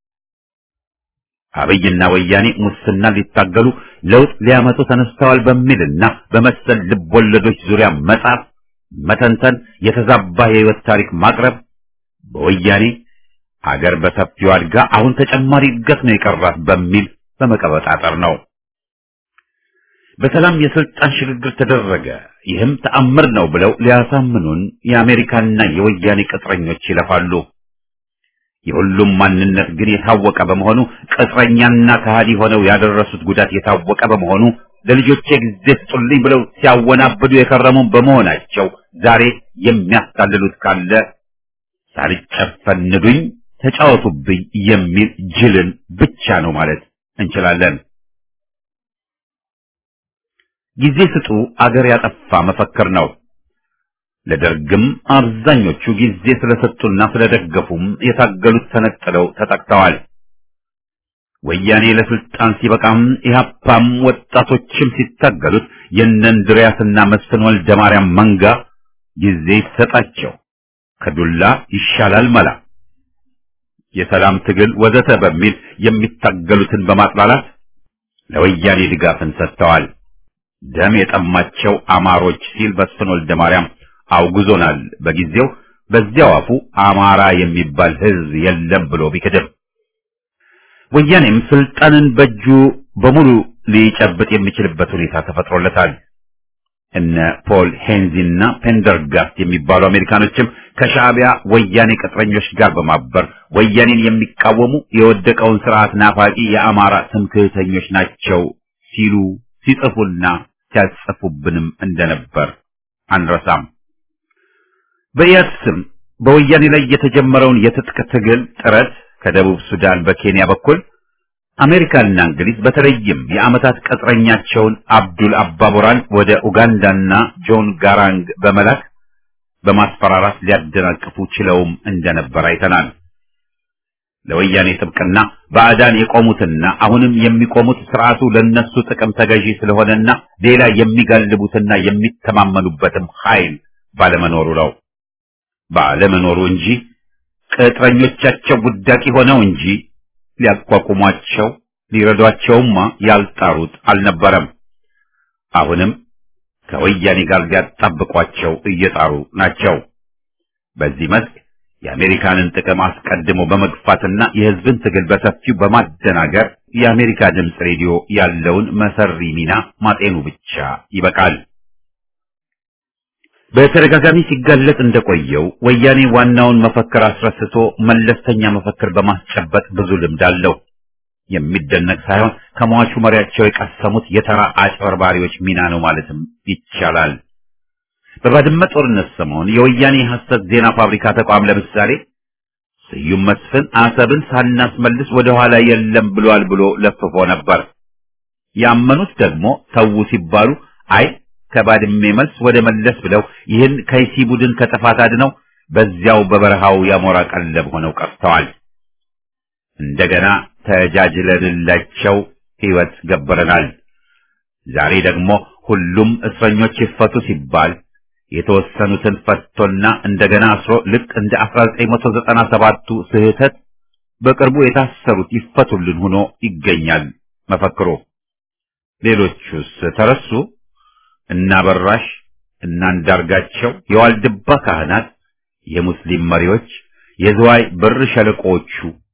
አብይና ወያኔ ሙስና ሊታገሉ ለውጥ ሊያመጡ ተነስተዋል በሚልና በመሰል ልቦለዶች ዙሪያ መጻፍ፣ መተንተን፣ የተዛባ የህይወት ታሪክ ማቅረብ በወያኔ አገር በሰፊው አድጋ አሁን ተጨማሪ እድገት ነው የቀራት በሚል በመቀበጣጠር ነው። በሰላም የስልጣን ሽግግር ተደረገ፣ ይህም ተአምር ነው ብለው ሊያሳምኑን የአሜሪካና የወያኔ ቅጥረኞች ይለፋሉ። የሁሉም ማንነት ግን የታወቀ በመሆኑ ቅጥረኛና ከሃዲ ሆነው ያደረሱት ጉዳት የታወቀ በመሆኑ ለልጆቼ ጊዜ ስጡልኝ ብለው ሲያወናብዱ የከረሙ በመሆናቸው ዛሬ የሚያስታልሉት ካለ ሳልጨፈን ንዱኝ፣ ተጫወቱብኝ የሚል ጅልን ብቻ ነው ማለት እንችላለን። ጊዜ ስጡ አገር ያጠፋ መፈክር ነው። ለደርግም አብዛኞቹ ጊዜ ስለሰጡና ስለደገፉም የታገሉት ተነጥለው ተጠቅተዋል። ወያኔ ለስልጣን ሲበቃም ኢህአፓም ወጣቶችም ሲታገሉት የእነ እንድሪያስና መስፍን ወልደ ማርያም መንጋ ጊዜ ይሰጣቸው ከዱላ ይሻላል መላ የሰላም ትግል ወዘተ በሚል የሚታገሉትን በማጥላላት ለወያኔ ድጋፍን ሰጥተዋል። ደም የጠማቸው አማሮች ሲል መስፍን ወልደ ማርያም አውግዞናል። በጊዜው በዚያው አፉ አማራ የሚባል ሕዝብ የለም ብሎ ቢክድም ወያኔም ስልጣንን በእጁ በሙሉ ሊጨብጥ የሚችልበት ሁኔታ ተፈጥሮለታል። እነ ፖል ሄንዚና ፔንደርጋስት የሚባሉ አሜሪካኖችም ከሻዕቢያ ወያኔ ቅጥረኞች ጋር በማበር ወያኔን የሚቃወሙ የወደቀውን ስርዓት ናፋቂ የአማራ ትምክህተኞች ናቸው ሲሉ ሲጽፉና ሲያጽፉብንም እንደነበር አንረሳም። በኢያድ ስም በወያኔ ላይ የተጀመረውን የትጥቅ ትግል ጥረት ከደቡብ ሱዳን በኬንያ በኩል አሜሪካና እንግሊዝ በተለይም የዓመታት ቅጥረኛቸውን አብዱል አባቦራን ወደ ኡጋንዳና ጆን ጋራንግ በመላክ በማስፈራራት ሊያደናቅፉ ችለውም እንደነበር አይተናል። ለወያኔ ጥብቅና ባዕዳን የቆሙትና አሁንም የሚቆሙት ስርዓቱ ለነሱ ጥቅም ተገዢ ስለሆነና ሌላ የሚጋልቡትና የሚተማመኑበትም ኃይል ባለመኖሩ ነው። ባለመኖሩ እንጂ ቅጥረኞቻቸው ውዳቂ ሆነው እንጂ ሊያቋቁሟቸው ሊረዷቸውማ ያልጣሩት አልነበረም። አሁንም ከወያኔ ጋር ሊያጣብቋቸው እየጣሩ ናቸው። በዚህ መስክ የአሜሪካንን ጥቅም አስቀድሞ በመግፋትና የሕዝብን ትግል በሰፊው በማደናገር የአሜሪካ ድምፅ ሬዲዮ ያለውን መሰሪ ሚና ማጤኑ ብቻ ይበቃል። በተደጋጋሚ ሲጋለጥ እንደቆየው ወያኔ ዋናውን መፈክር አስረስቶ መለስተኛ መፈክር በማስጨበጥ ብዙ ልምድ አለው። የሚደነቅ ሳይሆን ከሟቹ መሪያቸው የቀሰሙት የተራ አጭበርባሪዎች ሚና ነው ማለትም ይቻላል። በባድመ ጦርነት ሰሞን የወያኔ ሐሰት ዜና ፋብሪካ ተቋም ለምሳሌ ስዩም መስፍን አሰብን ሳናስመልስ ወደ ኋላ የለም ብሏል ብሎ ለፍፎ ነበር። ያመኑት ደግሞ ተዉ ሲባሉ አይ ከባድሜ መልስ ወደ መለስ ብለው ይህን ከይሲ ቡድን ከጥፋት አድነው በዚያው በበረሃው ያሞራ ቀለብ ሆነው ቀርተዋል። እንደገና ተጃጅለንላቸው ሕይወት ገበረናል። ዛሬ ደግሞ ሁሉም እስረኞች ይፈቱ ሲባል የተወሰኑትን ፈቶና እንደገና አስሮ ልክ እንደ 1997ቱ ስህተት በቅርቡ የታሰሩት ይፈቱልን ሆኖ ይገኛል መፈክሩ። ሌሎቹስ ተረሱ? እና በራሽ እና አንዳርጋቸው፣ የዋልድባ ካህናት፣ የሙስሊም መሪዎች፣ የዝዋይ ብር ሸለቆዎቹ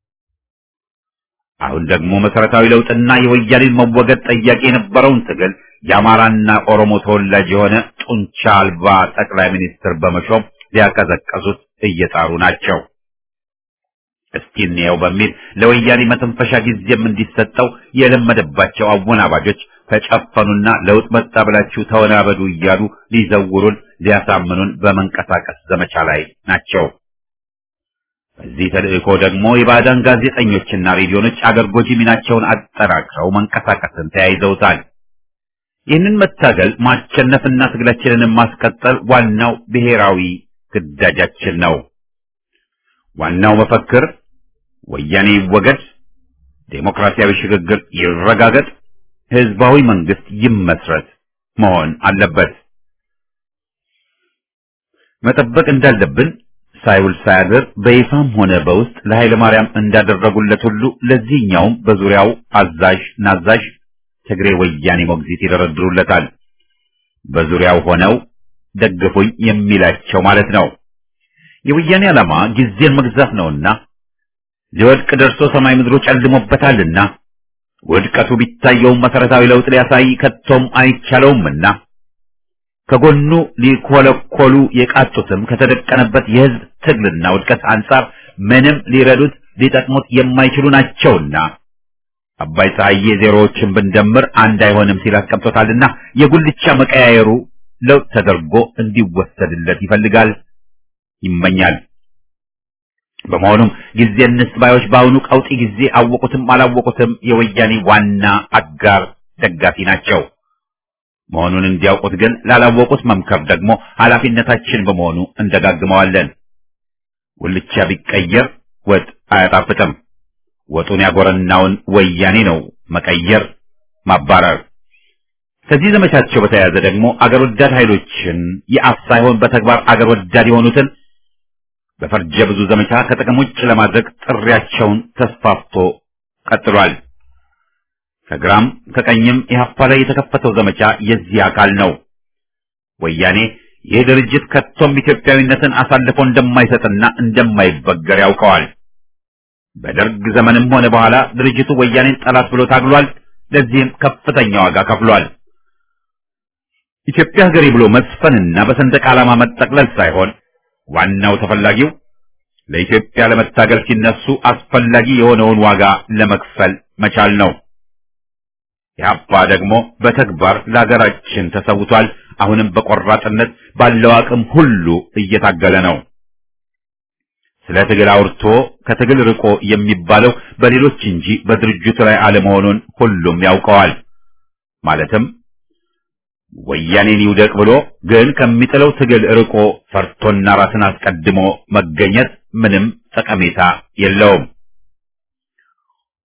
አሁን ደግሞ መሰረታዊ ለውጥና የወያኔን መወገድ ጠያቂ የነበረውን ትግል የአማራና ኦሮሞ ተወላጅ የሆነ ጡንቻ አልባ ጠቅላይ ሚኒስትር በመሾም ሊያቀዘቀዙት እየጣሩ ናቸው። እስቲ እንየው በሚል ለወያኔ መተንፈሻ ጊዜም እንዲሰጠው የለመደባቸው አወናባጆች ተጨፈኑና ለውጥ መጣ ብላችሁ ተወናበዱ እያሉ ሊዘውሩን ሊያሳምኑን በመንቀሳቀስ ዘመቻ ላይ ናቸው። በዚህ ተልእኮ ደግሞ የባዕዳን ጋዜጠኞችና ሬዲዮኖች አገር ጎጂ ሚናቸውን አጠናክረው መንቀሳቀስን ተያይዘውታል። ይህንን መታገል ማሸነፍና ትግላችንን ማስቀጠል ዋናው ብሔራዊ ግዳጃችን ነው። ዋናው መፈክር ወያኔ ይወገድ፣ ዴሞክራሲያዊ ሽግግር ይረጋገጥ፣ ህዝባዊ መንግስት ይመስረት መሆን አለበት። መጠበቅ እንዳለብን ሳይውል ሳያድር በይፋም ሆነ በውስጥ ለኃይለ ማርያም እንዳደረጉለት ሁሉ ለዚህኛውም በዙሪያው አዛዥ ናዛዥ ትግሬ ወያኔ ሞግዚት ይደረድሩለታል። በዙሪያው ሆነው ደግፉኝ የሚላቸው ማለት ነው። የወያኔ ዓላማ ጊዜን መግዛት ነውና ሊወድቅ ደርሶ ሰማይ ምድሩ ጨልሞበታልና ውድቀቱ ቢታየውም መሰረታዊ ለውጥ ሊያሳይ ከቶም አይቻለውምና ከጎኑ ሊኮለኮሉ የቃጡትም ከተደቀነበት የህዝብ ትግልና ውድቀት አንጻር ምንም ሊረዱት ሊጠቅሙት የማይችሉ ናቸውና አባይ ፀሐዬ ዜሮዎችን ብንደምር አንድ አይሆንም ሲል አስቀምጦታልና የጉልቻ መቀያየሩ ለውጥ ተደርጎ እንዲወሰድለት ይፈልጋል፣ ይመኛል። በመሆኑም ጊዜ እንስባዮች በአሁኑ ቀውጢ ጊዜ አወቁትም አላወቁትም የወያኔ ዋና አጋር ደጋፊ ናቸው። መሆኑን እንዲያውቁት ግን ላላወቁት መምከር ደግሞ ኃላፊነታችን በመሆኑ እንደጋግመዋለን። ጉልቻ ቢቀየር ወጥ አያጣፍጥም። ወጡን ያጎረናውን ወያኔ ነው መቀየር፣ ማባረር። ከዚህ ዘመቻቸው በተያያዘ ደግሞ አገር ወዳድ ኃይሎችን የአፍ ሳይሆን በተግባር አገር ወዳድ የሆኑትን በፈርጀ ብዙ ዘመቻ ከጥቅም ውጭ ለማድረግ ጥሪያቸውን ተስፋፍቶ ቀጥሏል። ከግራም ከቀኝም ኢህአፓ ላይ የተከፈተው ዘመቻ የዚህ አካል ነው። ወያኔ ይህ ድርጅት ከቶም ኢትዮጵያዊነትን አሳልፎ እንደማይሰጥና እንደማይበገር ያውቀዋል። በደርግ ዘመንም ሆነ በኋላ ድርጅቱ ወያኔን ጠላት ብሎ ታግሏል። ለዚህም ከፍተኛ ዋጋ ከፍሏል። ኢትዮጵያ ሀገሬ ብሎ መስፈንና በሰንደቅ ዓላማ መጠቅለል ሳይሆን ዋናው ተፈላጊው ለኢትዮጵያ ለመታገል ሲነሱ አስፈላጊ የሆነውን ዋጋ ለመክፈል መቻል ነው። ኢህአፓ ደግሞ በተግባር ለሀገራችን ተሰውቷል። አሁንም በቆራጥነት ባለው አቅም ሁሉ እየታገለ ነው። ስለ ትግል አውርቶ ከትግል ርቆ የሚባለው በሌሎች እንጂ በድርጅቱ ላይ አለመሆኑን ሁሉም ያውቀዋል። ማለትም ወያኔን ይውደቅ ብሎ ግን ከሚጥለው ትግል ርቆ ፈርቶና ራስን አስቀድሞ መገኘት ምንም ጠቀሜታ የለውም።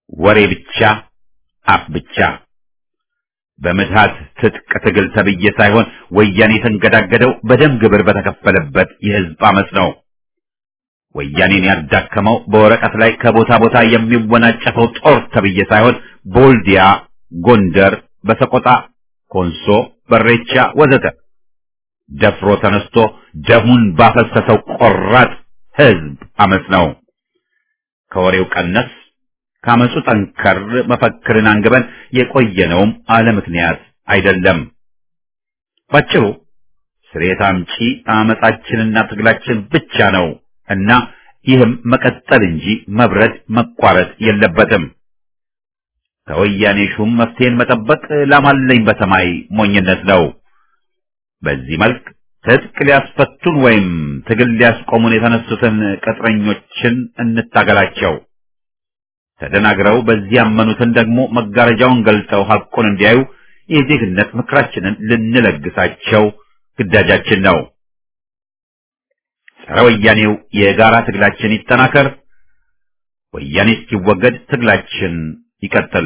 ወሬ ብቻ፣ አፍ ብቻ። በምትሃት ትጥቅ ትግል ተብዬ ሳይሆን ወያኔ የተንገዳገደው በደም ግብር በተከፈለበት የህዝብ አመፅ ነው። ወያኔን ያዳከመው በወረቀት ላይ ከቦታ ቦታ የሚወናጨፈው ጦር ተብዬ ሳይሆን ቦልዲያ፣ ጎንደር፣ በሰቆጣ፣ ኮንሶ፣ በሬቻ ወዘተ ደፍሮ ተነስቶ ደሙን ባፈሰሰው ቆራጥ ህዝብ አመፅ ነው። ከወሬው ቀነስ ካመፁ ጠንከር መፈክርን አንግበን የቆየነውም አለ ምክንያት አይደለም። ባጭሩ ስሬት አምጪ አመፃችንና ትግላችን ብቻ ነው እና ይህም መቀጠል እንጂ መብረድ መቋረጥ የለበትም። ከወያኔ ሹም መፍትሄን መጠበቅ ላማለኝ በሰማይ ሞኝነት ነው። በዚህ መልክ ትጥቅ ሊያስፈቱን ወይም ትግል ሊያስቆሙን የተነሱትን ቅጥረኞችን እንታገላቸው። ተደናግረው በዚህ ያመኑትን ደግሞ መጋረጃውን ገልጠው ሐቁን እንዲያዩ የዜግነት ምክራችንን ልንለግሳቸው ግዳጃችን ነው። ጸረ ወያኔው የጋራ ትግላችን ይጠናከር። ወያኔ እስኪወገድ ትግላችን ይቀጥል።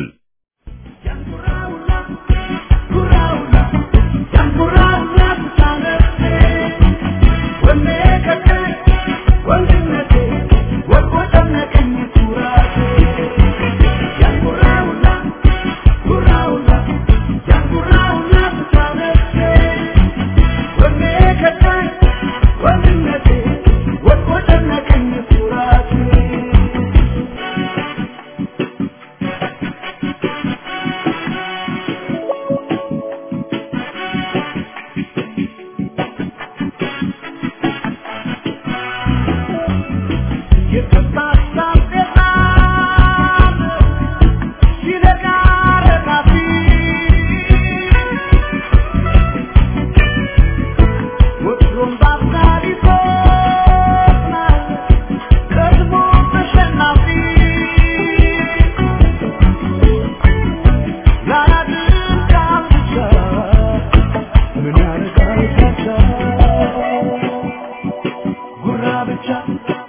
Gurra bicha,